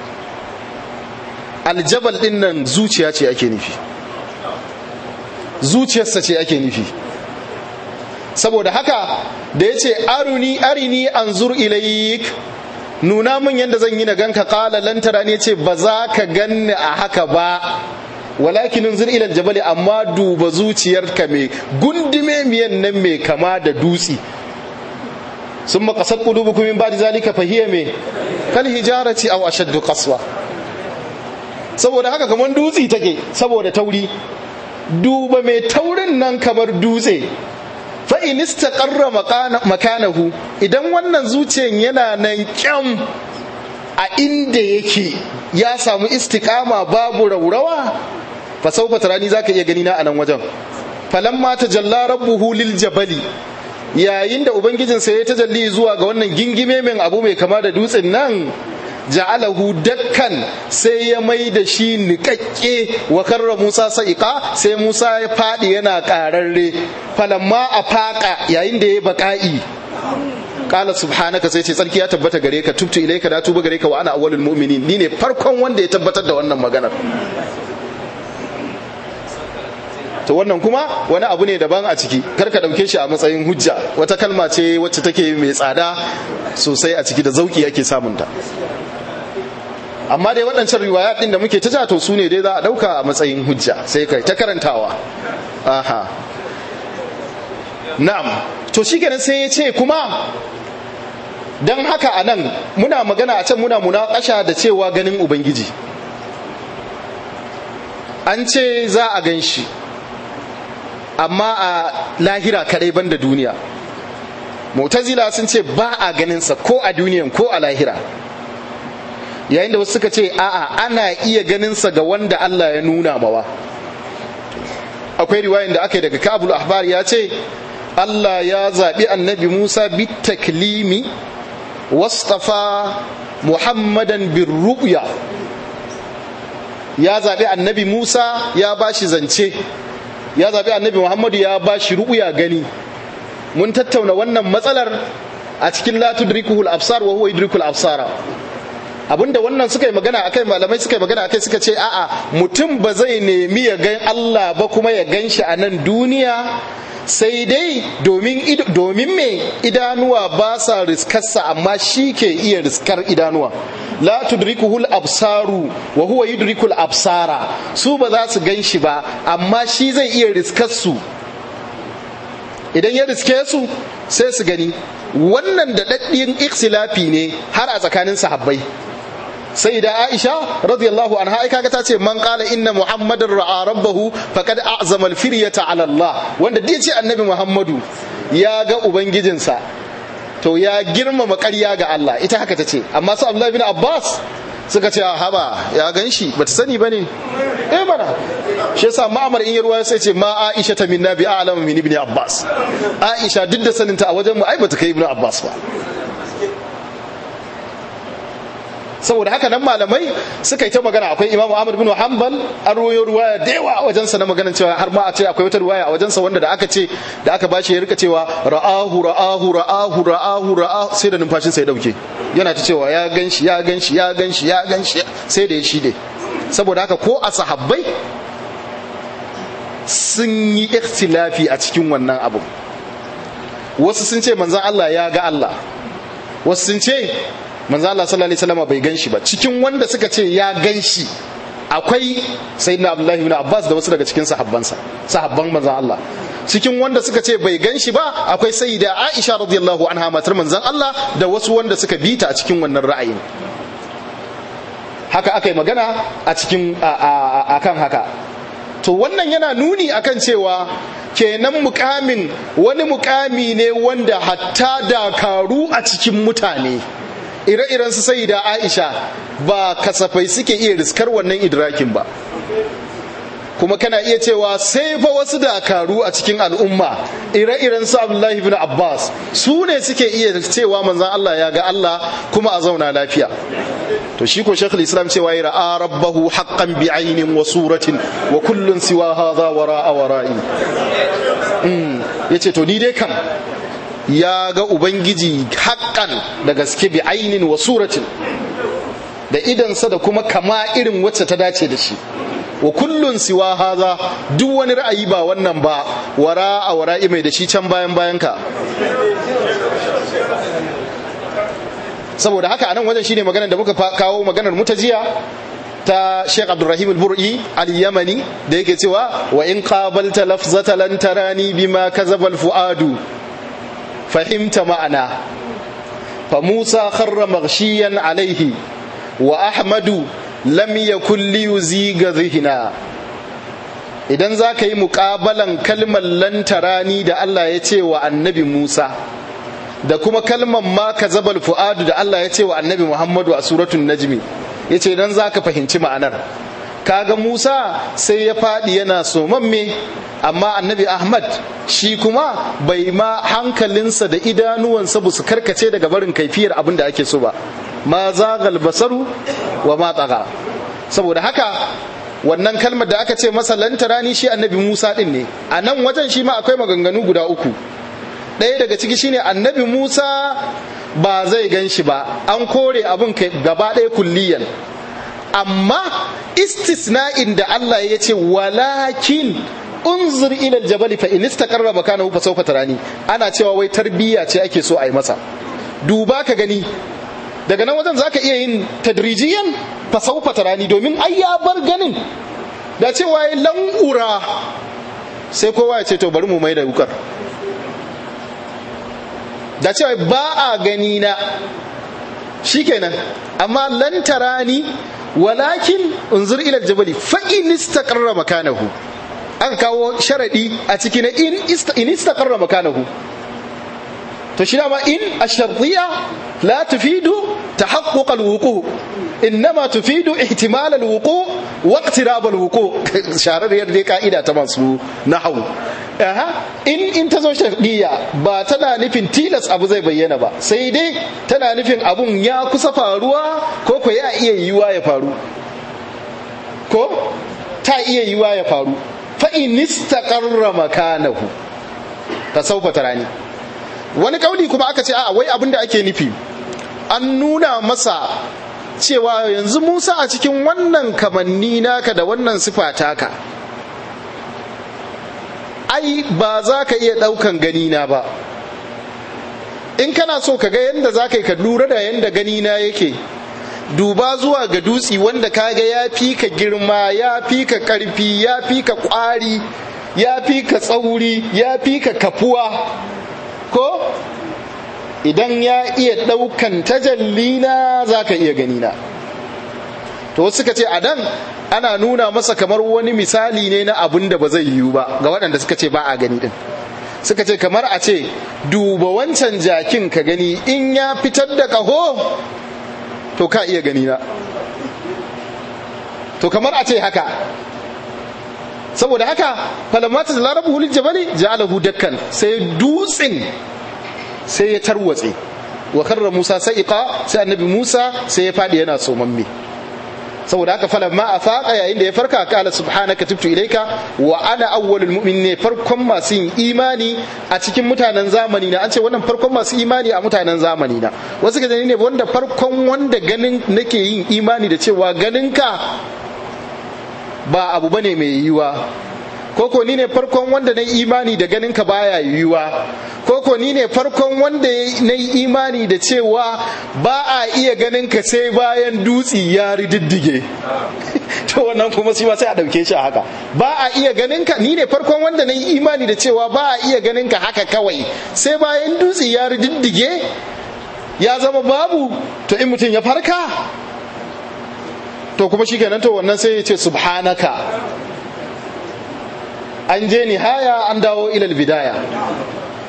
aljabal din nan zuciya ce ake nufi zuciyarsa ce ake nufi saboda haka da ya ce aruni arini anzur ilayik nuna min yadda zan yi na ganka kala lantara ne ce ba za ka ganni a haka ba walakin unzur ilal jabali amma duba zuciyarka mai gundume miyan nan mai kama da dutsi sun makasar qulubukum min ba'di zalika fahiya me kal hijarati aw ashaddu qaswa saboda haka kamar dutsi take saboda tauri duba mai taurin nan kamar dutse fa in istaqarra makanahu idan wannan zuciyan yana nan kyam a inda yake ya samu istiqama babu raurawa fa sawfa tarani zaka iya gani na a nan wajen falamma tajalla rabbuhu lil jabali yayin da ubangijinsa ya tajalli zuwa ga wannan gingime min abu mai kama da dutsen nan ja'alahu dakkan sai ya mai da shi niƙaƙƙe wa karra Musa sa'iqa sai Musa ya faɗi yana ƙararre falamma a faƙa yayin da ya baƙa'i qala subhanaka sai ce tsarki ya tabbata gare ka tubtu ilaika da tuba gare ka wa ana awwalul mu'minin ni ne farkon wanda ya tabbatar da wannan maganar to wannan kuma wani abu ne daban a ciki kar ka dauke shi a matsayin hujja wata kalma ce wacce take mai tsada sosai a ciki da zauki yake samunta amma dai waɗancan riwaya ɗin da muke ta to su ne dai za a ɗauka a matsayin hujja sai kai ta karantawa aha na'am to shi kenan sai ya ce kuma don haka a nan muna magana a can muna munakasha da cewa ganin ubangiji an ce za a gan shi amma a lahira kadai banda duniya mu'tazila sun ce ba a ganinsa ko a duniyan ko a lahira yayin da wasu suka ce a'a ana iya ganinsa ga wanda Allah ya nuna mawa akwai riwayan da aka yi daga kabul ahbar ya ce Allah ya zaɓi annabi Musa bi taklimi wastafa Muhammadan bin ru'ya ya zaɓi annabi Musa ya ba shi zance ya zaɓi annabi Muhammadu ya ba shi ru'ya gani mun tattauna wannan matsalar a cikin la tudrikuhul absar wa huwa yudrikul absara abinda wannan suka yi magana akai malamai suka yi magana akai suka ce a'a mutum ba zai nemi ya gan Allah ba kuma ya gan shi a nan duniya sai dai domin domin me idanuwa ba sa riskarsa amma shi ke iya riskar idanuwa la tudrikuhul absaru wa huwa yudrikul absara su ba za su gan shi ba amma shi zai iya riskar su idan ya riske su sai su gani wannan da daddiyin ikhtilafi ne har a tsakanin sahabbai sai da Aisha radiyallahu anha ai kaga ta ce man qala inna muhammadar ra'a rabbahu faqad a'zama al-firyata 'ala Allah wanda dai ce annabi Muhammadu ya ga ubangijinsa to ya girmama ƙarya ga Allah ita haka ta ce amma su Abdullah bin Abbas suka ce haba ya gan shi bata sani bane eh mana shi yasa ma'amar in yarwa sai ce ma Aisha ta minna bi a'lamu min ibn Abbas Aisha duk da saninta a wajen mu ai bata kai ibn Abbas ba saboda haka nan malamai suka yi ta magana akwai imamu ahmad bin hanbal an ruwayo ruwaya da yawa a wajensa na maganan cewa har ma a ce akwai wata ruwaya a wajensa wanda da aka ce da aka bashi ya rika cewa ra'ahu ra'ahu ra'ahu ra'ahu ra'ahu sai da numfashin sa ya dauke yana ta cewa ya ganshi ya ganshi ya ganshi ya ganshi sai da ya shide saboda haka ko a sahabbai sun yi ikhtilafi a cikin wannan abu wasu sun ce manzon Allah ya ga Allah wasu sun ce manzo Allah sallallahu alaihi wasallam bai ganshi ba cikin wanda suka ce ya ganshi akwai sayyidina Abdullahi ibn Abbas da wasu daga cikin sahabbansa sahabban manzo Allah cikin wanda suka ce bai ganshi ba akwai sayyida Aisha radiyallahu anha matar manzon Allah da wasu wanda suka bita a cikin wannan ra'ayin haka aka yi magana a cikin akan haka to wannan yana nuni akan cewa kenan mukamin wani mukami ne wanda hatta dakaru a cikin mutane ire-iren su sai da aisha ba kasafai suke iya riskar wannan idrakin ba kuma kana iya cewa sai fa wasu dakaru a cikin al'umma ire-iren su abdullahi bin abbas su ne suke iya cewa manzan allah ya ga allah kuma a zauna lafiya to shi ko shekul islam cewa ya ra'a rabbahu haqqan bi ainin wa suratin wa kullun siwa hadha wara'a wara'i yace to ni dai kam ya ga ubangiji haƙƙan da gaske bi ainin wa suratin da idansa da kuma kama irin wacce ta dace da shi wa kullun siwa haza duk wani ra'ayi ba wannan ba wara a wara'i mai da shi can bayan bayan ka saboda haka anan wajen shine maganar da muka kawo maganar mutajiya ta Sheikh Abdulrahim al-Bur'i al-Yamani da yake cewa wa in qabalta lafzata lan tarani bima kazaba al-fuadu fahimta ma'ana fa Musa kharra maghshiyan alaihi wa Ahmadu lam yakun li yuziga zihna idan za ka yi muƙabalan kalmar lantarani da Allah ya ce wa annabi Musa da kuma kalmar ma ka zabal fu'adu da Allah ya ce wa annabi Muhammadu a suratun najmi ya ce idan za ka fahimci ma'anar kaga Musa sai ya faɗi yana somamme amma annabi Ahmad shi kuma bai ma hankalinsa da idanuwansa ba su karkace daga barin kaifiyar abin da ake so ba ma zagal basaru wa ma tsaga saboda haka wannan kalmar da aka ce masa lantarani shi annabi Musa din ne a nan wajen shi ma akwai maganganu guda uku ɗaya daga ciki shine annabi Musa ba zai gan shi ba an kore abin gaba ɗaya kulliyan amma istisna'in da Allah ya ce walakin unzur ila aljabal fa in istaqarra makanahu fa sawfa tarani ana cewa wai tarbiyya ce ake so a yi masa duba ka gani daga nan wajen zaka iya yin tadrijiyan fa sawfa tarani domin ai ya bar ganin da cewa ya langura sai kowa ya ce to bari mu mai da wukar da cewa ba a gani na shikenan amma lantarani walakin unzur ila aljabali fa in istaqarra makanahu aka kawo sharadi a ciki na in istaqarra makanahu to shi dama in ash-shartiyya la tufidu tahaqquq al-wuqu innama tufidu ihtimal al-wuqu wa iqtirab al-wuqu sharariyar dai ka'ida ta masu nahwu aha in in tazo shartiyya ba tana nufin tilas abu zai bayyana ba sai dai tana nufin abun ya kusa faruwa ko ko ya iya yiwa ya faru ko ta iya yiwa ya faru fa in istaqarra makanahu tasawfa tarani wani kauli kuma aka ce a wai abin da ake nufi an nuna masa cewa yanzu Musa a cikin wannan kamanni naka da wannan sifa taka ai ba za ka iya ɗaukan ganina ba in kana so ka ga yadda za ka yi ka lura da yadda ganina yake duba zuwa ga dutsi wanda kaga ya fi ka girma ya fi ka ƙarfi ya fi ka ƙwari ya fi ka tsauri ya fi ka kafuwa ko idan ya iya ɗaukan tajallina za ka iya ganina to wasu suka ce a dan ana nuna masa kamar wani misali ne na abin da ba zai yiwu ba ga waɗanda suka ce ba a gani din suka ce kamar a ce duba wancan jakin ka gani in ya fitar da ƙaho to ka iya ganina to kamar a ce haka saboda haka falamata da larabu hulil jabali ja'alahu dakkan sai dutsin sai ya tarwatse wa karra Musa sa'iqa sai annabi Musa sai ya fadi yana somamme saboda haka falamma afaqa yayin da ya farka kala subhanaka tubtu ilaika wa ana awwalul mu'minin farkon masu yin imani a cikin mutanen zamani na an ce wannan farkon masu imani a mutanen zamani na wasu ga ne wanda farkon wanda ganin nake yin imani da cewa ganinka ba abu bane mai yiwuwa koko ni ne farkon wanda na imani da ganin ka baya yiwuwa koko ni ne farkon wanda na yi imani da cewa ba a iya ganin ka sai bayan dutsi ya rididdige to wannan kuma shi sai a dauke shi haka ba a iya ganin ka ni ne farkon wanda na yi imani da cewa ba a iya ganin ka haka kawai sai bayan dutsi ya rididdige ya zama babu to in mutum ya farka to kuma shi kenan to wannan sai ya ce subhanaka an je nihaya an dawo ilal bidaya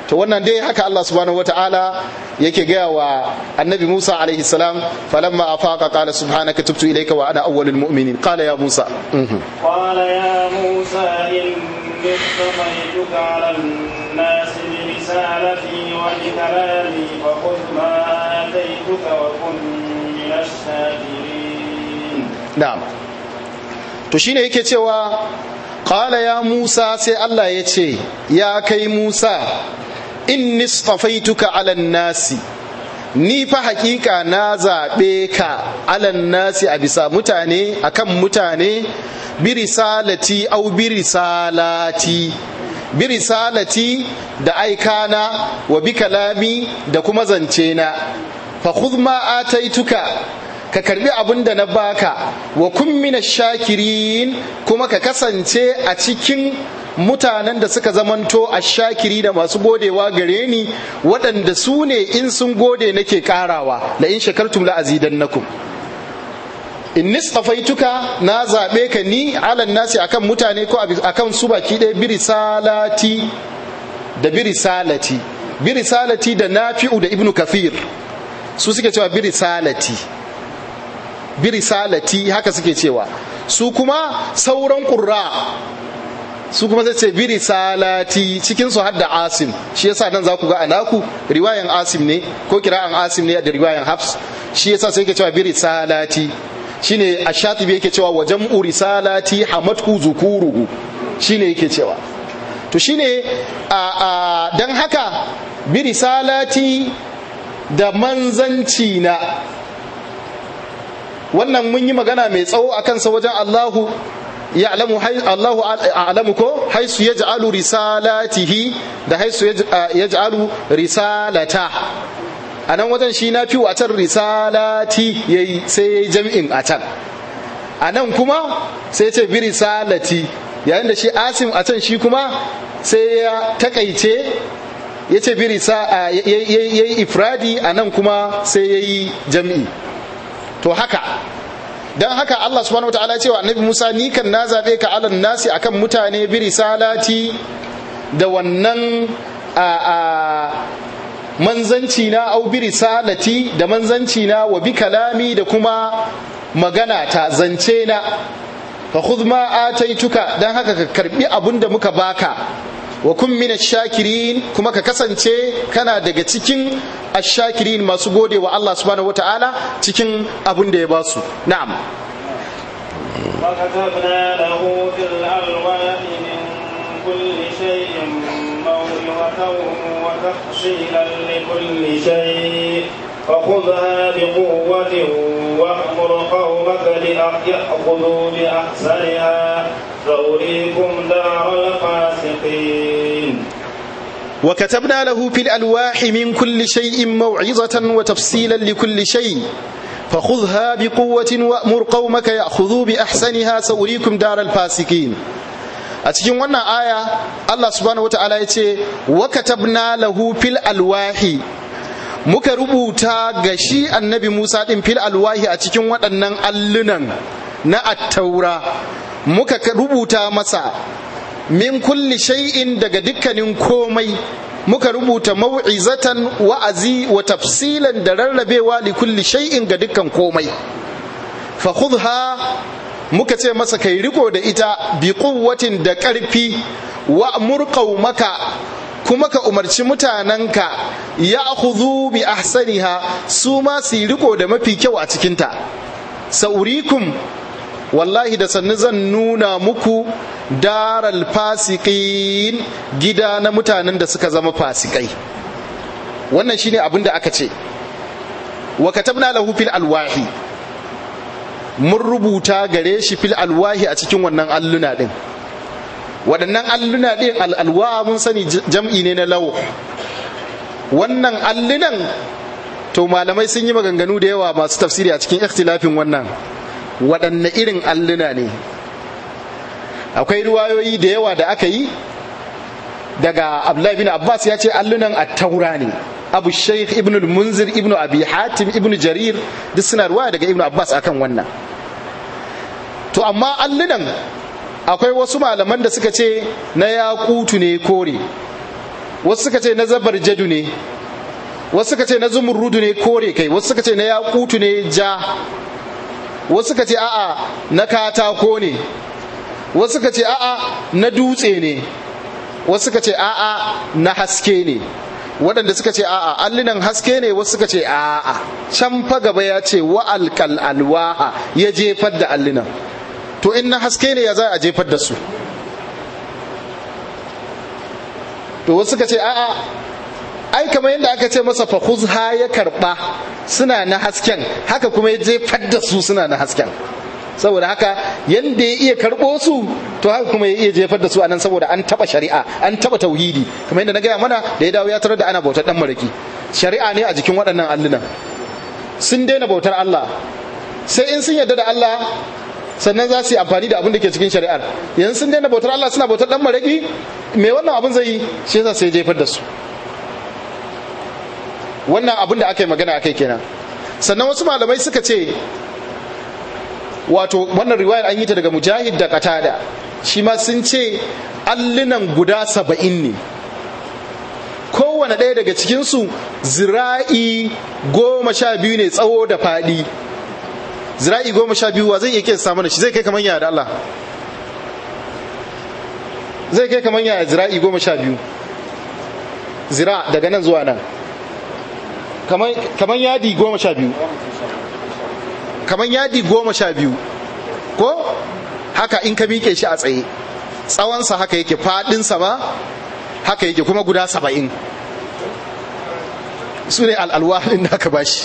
to wannan dai haka Allah subhanahu wataala yake gaya wa annabi Musa alaihi salam falamma afaqa qala subhanaka tubtu ilayka wa ana awwalul mu'minin qala ya Musa قال يا موسى إني اصطفيتك على الناس برسالتي وبكلامي فخذ ما آتيتك وكن من الشاكرين na'am to shine yake cewa qala ya Musa sai Allah ya ce ya kai Musa inni istafaituka ala nasi ni fa hakika na zaɓe ka alan nasi a bisa mutane akan mutane birisalati au birisalati birisalati da aikana wa bi kalami da kuma zance na fa khudh ma ataituka ka karbi abin da na baka wa kun mina shakirin kuma ka kasance a cikin mutanen da suka zamanto a shakiri da masu godewa gare ni waɗanda su ne in sun gode nake karawa la in shakartum la azidannakum in nistafaituka na zaɓe ka ni alan nasi akan mutane ko akan su baki ɗaya birisalati da birisalati birisalati da nafi'u da ibnu kafir su suke cewa birisalati birisalati haka suke cewa su kuma sauran ƙurra su kuma zai ce biri salati cikin su hadda asim shi yasa nan za ku ga anaku riwayan asim ne ko kira'an asim ne da riwayan hafs shi yasa sai yake cewa biri salati shine ashatibi yake cewa wa jam'u risalati hamatku zukuruhu shine yake cewa to shine a a dan haka biri salati da manzanci na wannan mun yi magana mai tsawo akan sa wajen Allahu ya'lamu Allahu a'lamu ko haisu yaj'alu risalatihi da haisu yaj'alu risalata anan wajen shi na fi a can risalati yayi sai yayi jam'in a can anan kuma sai ce bi risalati yayin da shi asim a can shi kuma sai ya takaice ya ce bi risa yayi ifradi anan kuma sai yayi jam'i to haka don haka Allah subhanahu wataala ya ce wa annabi Musa ni kan na zabe ka alan nasi akan mutane bi risalati da wannan a a manzanci na au bi risalati da manzanci na wa bi kalami da kuma magana ta zance na fa khudh ma ataituka dan haka ka karbi abun da muka baka wa kun min shakirin kuma ka kasance kana daga cikin ashakirin masu gode wa Allah subhanahu wataala cikin abun da ya basu na'am وكتبنا له في الألواح من كل شيء موعظة وتفصيلا لكل شيء فخذها بقوة وأمر قومك ليأخذوا بأحسنها سأريكم دار الفاسقين وكتبنا له في الألواح من كل شيء موعظة وتفصيلا لكل شيء فخذها بقوة وأمر قومك يأخذوا بأحسنها سأريكم دار الفاسقين a cikin wannan aya Allah subhanahu wa ta'ala ya ce wa katabna lahu fil alwahi muka rubuta ga shi annabi Musa din fil alwahi a cikin waɗannan allunan na attaura muka rubuta masa min kulli shay'in daga dukkanin komai muka rubuta mau'izatan wa'azi wa tafsilan da rarrabewa li kulli shay'in ga dukkan komai fa khudha muka ce masa kai riko da ita bi quwwatin da ƙarfi wa murqau maka kuma ka umarci mutanenka ya khudhu bi ahsaniha su ma su riko da mafi kyau a cikinta saurikum wallahi da sannu zan nuna muku daral fasiqin gida na mutanen da suka zama fasikai wannan shine abin da aka ce wa katabna lahu fil alwahi mun rubuta gare shi fil alwahi a cikin wannan alluna din waɗannan alluna din al'alwa mun sani jam'i ne na law wannan allunan to malamai sun yi maganganu da yawa masu tafsiri a cikin ikhtilafin wannan waɗanne irin alluna ne akwai ruwayoyi da yawa da aka yi daga abdullahi bin abbas ya ce allunan attaura ne abu shaikh ibn munzir ibn abi hatim ibn jarir duk suna ruwaya daga ibn abbas akan wannan to amma allunan akwai wasu malaman da suka ce na yakutu ne kore wasu suka ce na zabarjadu ne wasu suka ce na zumurrudu ne kore kai wasu suka ce na yakutu ne ja wasu suka ce a'a na katako ne wasu suka ce a'a na dutse ne wasu suka ce a'a na haske ne waɗanda suka ce a'a allinan haske ne wasu suka ce a'a can fa gaba ya ce wa alkal alwaha ya jefar da allinan to in na haske ne ya za a jefar da su to wasu suka ce a'a ai kamar yadda aka ce masa fa ya karba suna na hasken haka kuma ya jefar da su suna na hasken saboda haka yadda ya iya karɓo su to haka kuma ya iya jefar da su anan saboda an taɓa shari'a an taɓa tauhidi kamar yadda na gaya mana da ya dawo ya tarar da ana bautar ɗan maraki shari'a ne a jikin waɗannan allunan sun daina bautar Allah sai in sun yarda da Allah sannan za su yi amfani da abin da ke cikin shari'ar yanzu sun daina bautar Allah suna bautar ɗan maraki me wannan abin zai yi shi yasa sai jefar da su wannan abin da aka yi magana akai kenan sannan wasu malamai suka ce wato wannan riwayar an yi ta daga mujahid da katada shi ma sun ce allunan guda saba'in ne kowane ɗaya daga cikinsu zira'i goma sha biyu ne tsawo da faɗi zira'i goma sha biyu wa zai iya kesa mana shi zai kai kamar yaya da Allah zai kai kamar yaya zira'i goma sha biyu zira daga nan zuwa nan kamar yadi goma sha biyu kamar yadi goma sha biyu ko haka in ka miƙe shi a tsaye tsawonsa haka yake faɗinsa ba haka yake kuma guda saba'in su ne al'alwahin da aka bashi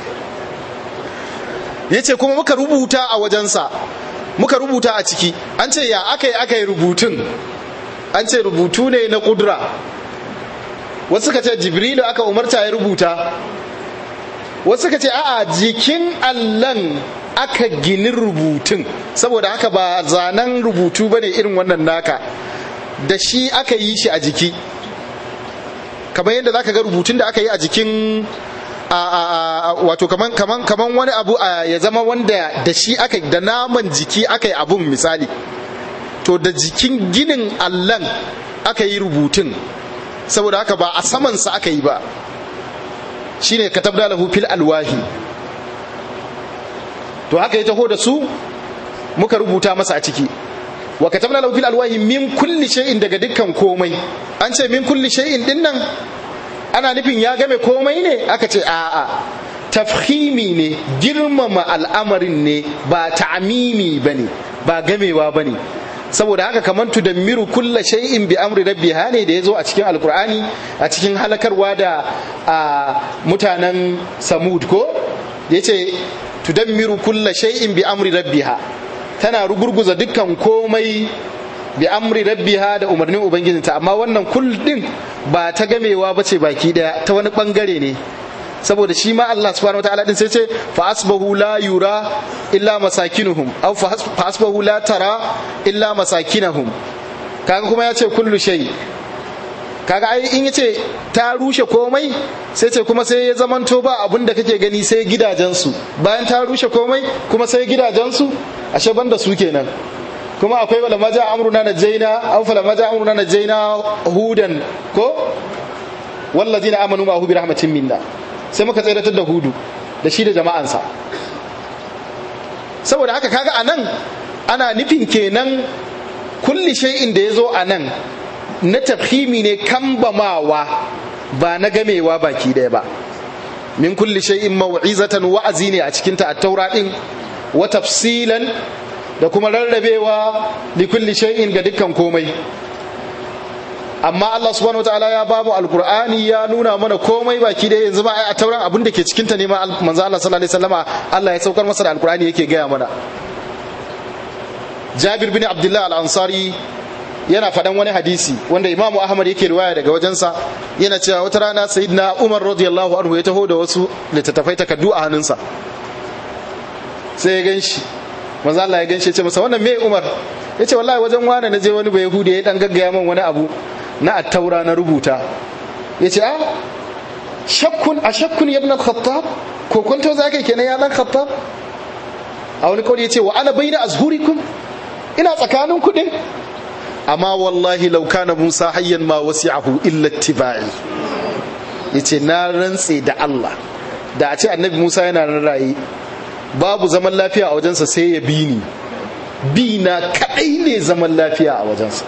ya ce kuma muka rubuta a wajensa muka rubuta a ciki an ce ya aka yi aka yi rubutun an ce rubutu ne na ƙudura wasu ka ce jibrilu aka umarta ya rubuta wasu ka ce a'a jikin allan aka gini rubutun saboda haka ba zanen rubutu ba ne irin wannan naka da shi aka yi shi a jiki kamar yadda za ka ga rubutun da aka yi a jikin wato kaman wani abu ya zama wanda da shi aka da naman jiki aka yi abun misali to da jikin ginin allan aka yi rubutun saboda haka ba a samansa aka yi ba shine katabda lahu fil alwahi to haka ya taho da su muka rubuta masa a ciki wa katabna lahu fil alwahi min kulli shay'in daga dukkan komai an ce min kulli shay'in din nan ana nufin ya game komai ne aka ce a'a tafhimi ne girmama al'amarin ne ba ta'amimi bane ba gamewa bane saboda haka kamar tudammiru kulla shay'in bi amri rabbiha ne da yazo a cikin alkur'ani a cikin halakarwa da mutanen samud ko yace tudammiru kulla shay'in bi amri rabbiha tana rugurguza dukkan komai bi amri rabbiha da umarnin ubangijinta amma wannan kull din ba ta gamewa bace baki daya ta wani bangare ne saboda shi ma Allah subhanahu wataala din sai ce fa asbahu la yura illa masakinuhum aw fa asbahu la tara illa masakinahum kaga kuma ya ce kullu shay kaga ai in yace ta rushe komai sai ce kuma sai ya zamanto ba abin da kake gani sai gidajensu bayan ta rushe komai kuma sai gidajensu ashe banda su kenan kuma akwai wala maja amruna najaina aw fala maja amruna najaina hudan ko wallazina amanu ma hu bi rahmatin minna sai muka tseratar da hudu da shi da jama'ansa saboda haka kaga a nan ana nufin kenan kulli shay'in da ya zo a nan na tafhimi ne kambamawa ba na gamewa baki ɗaya ba min kulli shay'in mau'izatan wa'azi ne a cikinta a taura ɗin wa tafsilan da kuma rarrabewa li kulli shay'in ga dukkan komai amma Allah subhanahu wataala ya bamu alqur'ani ya nuna mana komai baki da yanzu ma a tauran abin da ke cikin ta ne ma manzo Allah sallallahu alaihi wasallama Allah ya saukar masa da alqur'ani yake gaya mana Jabir bin Abdullah al-Ansari yana faɗan wani hadisi wanda Imam Ahmad yake riwaya daga wajensa yana cewa wata rana Sayyidina Umar radiyallahu anhu ya taho da wasu littattafai takaddu a hannunsa sai ya ganshi manzo Allah ya ganshi ya ce masa wannan me Umar yace wallahi wajen wani na je wani bai Yahudi ya dan gaggaya min wani abu na attaura na rubuta ya ce a shakkun a shakkun ya khattab ko kwanto za ka kenan ya dan khattab a wani kawai ya ce wa ana bai na azhurikum ina tsakanin kudin amma wallahi law kana Musa hayyan ma wasi'ahu illa ittiba'i yace na rantse da Allah da a ce annabi Musa yana nan raye babu zaman lafiya a wajensa sai ya bi ni bi na kadai ne zaman lafiya a wajensa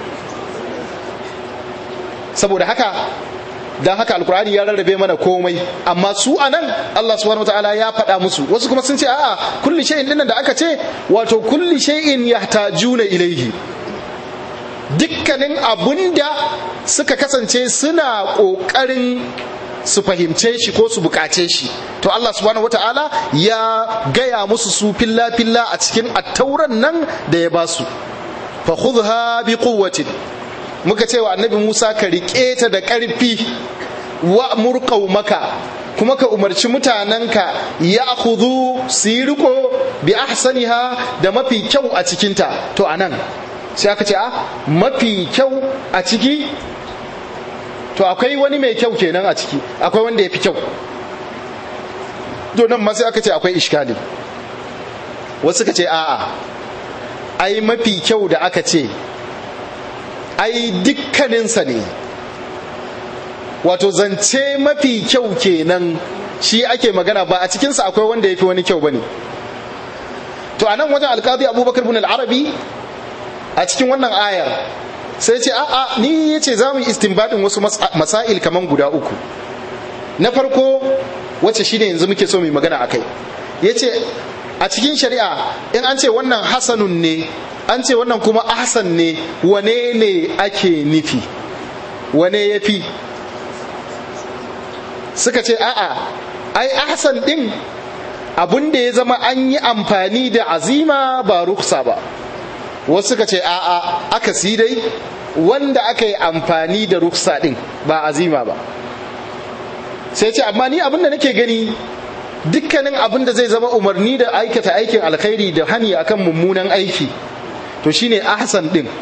saboda haka dan haka alkur'ani ya rarrabe mana komai amma su anan Allah subhanahu wataala ya faɗa musu wasu kuma sun ce a'a kulli shay'in dinnan da aka ce wato kulli shay'in yahtajuna ilaihi dukkanin abunda suka kasance suna ƙoƙarin su fahimce shi ko su bukace shi to Allah subhanahu wataala ya gaya musu su filla filla a cikin attauran nan da ya basu fa khudha bi quwwatin muka ce wa annabi Musa ka riƙe ta da ƙarfi wa murƙau maka kuma ka umarci mutanenka ya hudu su yi riko bi ahsaniha da mafi kyau a cikinta to anan sai aka ce a mafi kyau a ciki to akwai wani mai kyau kenan a ciki akwai wanda ya fi kyau to nan ma sai aka ce akwai iskali wasu ka ce a'a ai mafi kyau da aka ce ai dukkaninsa ne wato zance mafi kyau kenan shi ake magana ba a cikinsa akwai wanda ya fi wani kyau ba ne to a nan wajen alkazi abubakar bin al'arabi a cikin wannan ayar sai ce a'a ni ya ce za mu yi istinbadin wasu masail kaman guda uku na farko wacce shine yanzu muke so mu magana a kai ya ce a cikin shari'a in an ce wannan hasanun ne an ce wannan kuma ahsan ne wane ne ake nufi wane ya fi suka ce a'a ai ahsan din abun da ya zama an yi amfani da azima ba ruksa ba wasu suka ce a'a aka si dai wanda aka yi amfani da ruksa din ba azima ba sai ce amma ni abin da nake gani dukkanin abin da zai zama umarni da aikata aikin alkhairi da hani akan mummunan aiki to shine ahsan din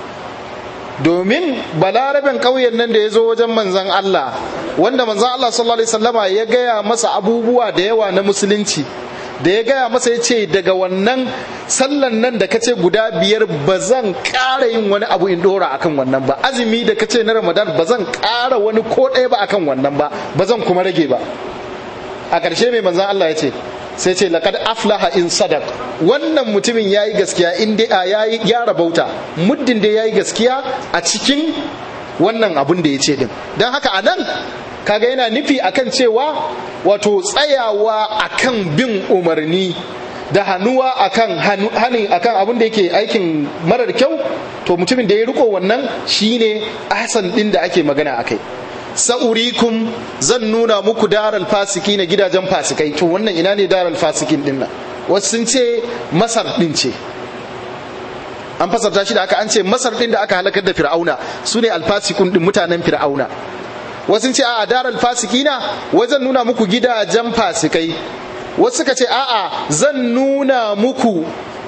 domin balaraben ƙauyen nan da ya zo wajen manzan Allah wanda manzan Allah sallallahu alaihi wasallama ya gaya masa abubuwa da yawa na musulunci da ya gaya masa ya ce daga wannan sallan nan da kace guda biyar ba zan ƙara yin wani abu in dora akan wannan ba azumi da kace na ramadan ba zan ƙara wani ko ɗaya ba akan wannan ba ba zan kuma rage ba a ƙarshe mai manzan Allah ya ce sai ce laqad aflaha in sadaq wannan mutumin yayi gaskiya in dai yayi ya rabauta muddin da yayi gaskiya a cikin wannan abun da ya ce din dan haka anan kaga yana nufi akan cewa wato tsayawa akan bin umarni da hannuwa akan hani akan abin da yake aikin marar kyau to mutumin da ya riko wannan shine ahsan din da ake magana akai sa'urikum zan nuna muku daral fasiki na gidajen fasikai to wannan ina ne daral fasikin din nan wasu sun ce masar din ce an fasarta shi da aka an ce masar din da aka halakar da fir'auna su ne alfasikun din mutanen fir'auna wasu sun ce a'a daral fasikina wai zan nuna muku gidajen fasikai wasu suka ce a'a zan nuna muku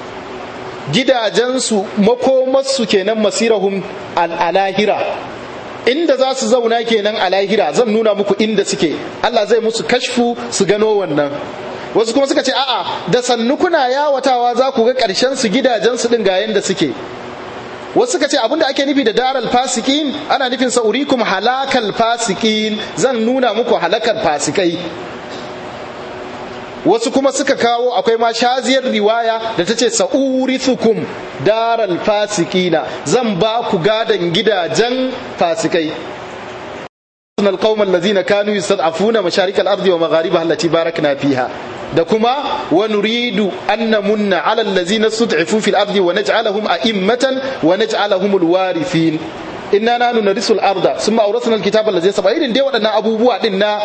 gidajensu makomarsu kenan masirahum al'alahira inda za su zauna kenan a lahira zan nuna muku inda suke Allah zai musu kashfu su gano wannan wasu kuma suka ce a'a da sannu kuna yawatawa za ku ga ƙarshen su gidajen su din ga yanda suke wasu suka ce abinda ake nufi da daral fasikin ana nufin sa'urikum halakal fasikin zan nuna muku halakar fasikai wasu kuma suka kawo akwai ma shaziyar riwaya da ta ce sa'urithukum daral fasikina zan ba ku gadon gidajen fasikai القوم الذين كانوا يستضعفون مشارق الأرض ومغاربها التي باركنا فيها da kuma wa nuridu an namunna ala allazina stud'ifu fil ardi wa naj'alahum a'immatan wa naj'alahum alwarithin inna nanu narisul arda summa awrasna alkitaba allazi sab'a irin dai waɗannan abubuwa din na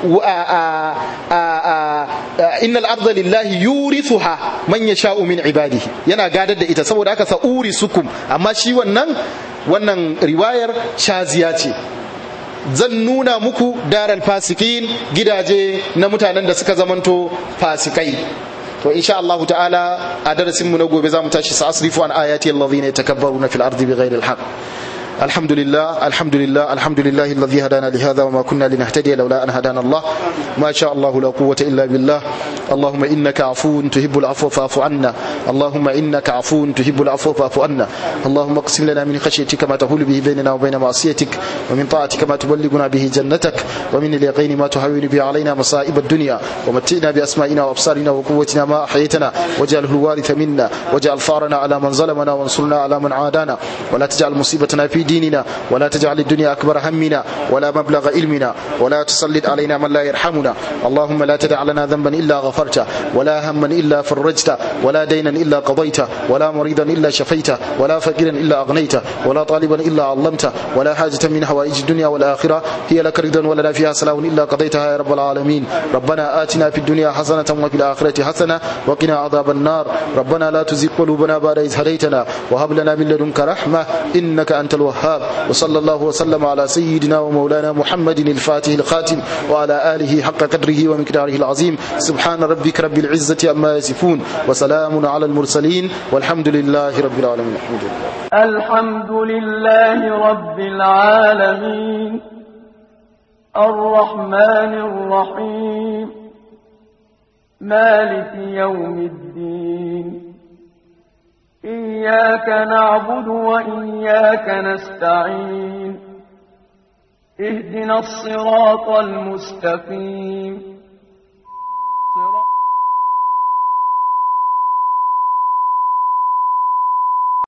innal arda lillahi yurithuha man yasha'u min ibadihi yana gadar da ita saboda haka sa'uri sukum amma shi wannan wannan riwayar shaziya ce zan nuna muku daral fasikin gidaje na mutanen da suka zamanto fasikai to insha Allah ta'ala a darasin mu na gobe zamu tashi sa asrifu an ayati allazina yatakabbaruna fil ardi bighairi alhaq الحمد لله الحمد لله الحمد لله الذي هدانا لهذا وما كنا لنهتدي لولا أن هدانا الله ما شاء الله لا قوة إلا بالله اللهم إنك عفو تحب العفو فاعف عنا اللهم إنك عفو تحب العفو فاعف عنا اللهم اقسم لنا من خشيتك ما تحول به بيننا وبين معصيتك ومن طاعتك ما تبلغنا به جنتك ومن اليقين ما تهون به علينا مصائب الدنيا ومتئنا بأسمائنا وأبصارنا وقوتنا ما أحييتنا واجعله الوارث منا واجعل ثارنا على من ظلمنا وانصرنا على من عادانا ولا تجعل مصيبتنا في ديننا ولا تجعل الدنيا أكبر همنا ولا مبلغ علمنا ولا تسلط علينا من لا يرحمنا اللهم لا تدع لنا ذنبا إلا غفرته ولا هما إلا فرجته ولا دينا إلا قضيته ولا مريضا إلا شفيته ولا فقيرا إلا أغنيته ولا طالبا إلا علمته ولا حاجة من حوائج الدنيا والآخرة هي لك رضا ولا فيها سلام إلا قضيتها يا رب العالمين ربنا آتنا في الدنيا حسنة وفي الآخرة حسنة وقنا عذاب النار ربنا لا تزغ قلوبنا بعد إذ هديتنا وهب لنا من لدنك رحمة إنك أنت الوهاب وصلى الله وسلم على سيدنا ومولانا محمد الفاتح الخاتم وعلى آله حق قدره ومقداره العظيم سبحان ربك رب العزة عما يصفون وسلام على المرسلين والحمد لله رب العالمين الحمد لله الحمد لله رب العالمين الرحمن الرحيم مالك يوم الدين إياك نعبد وإياك نستعين اهدنا الصراط المستقيم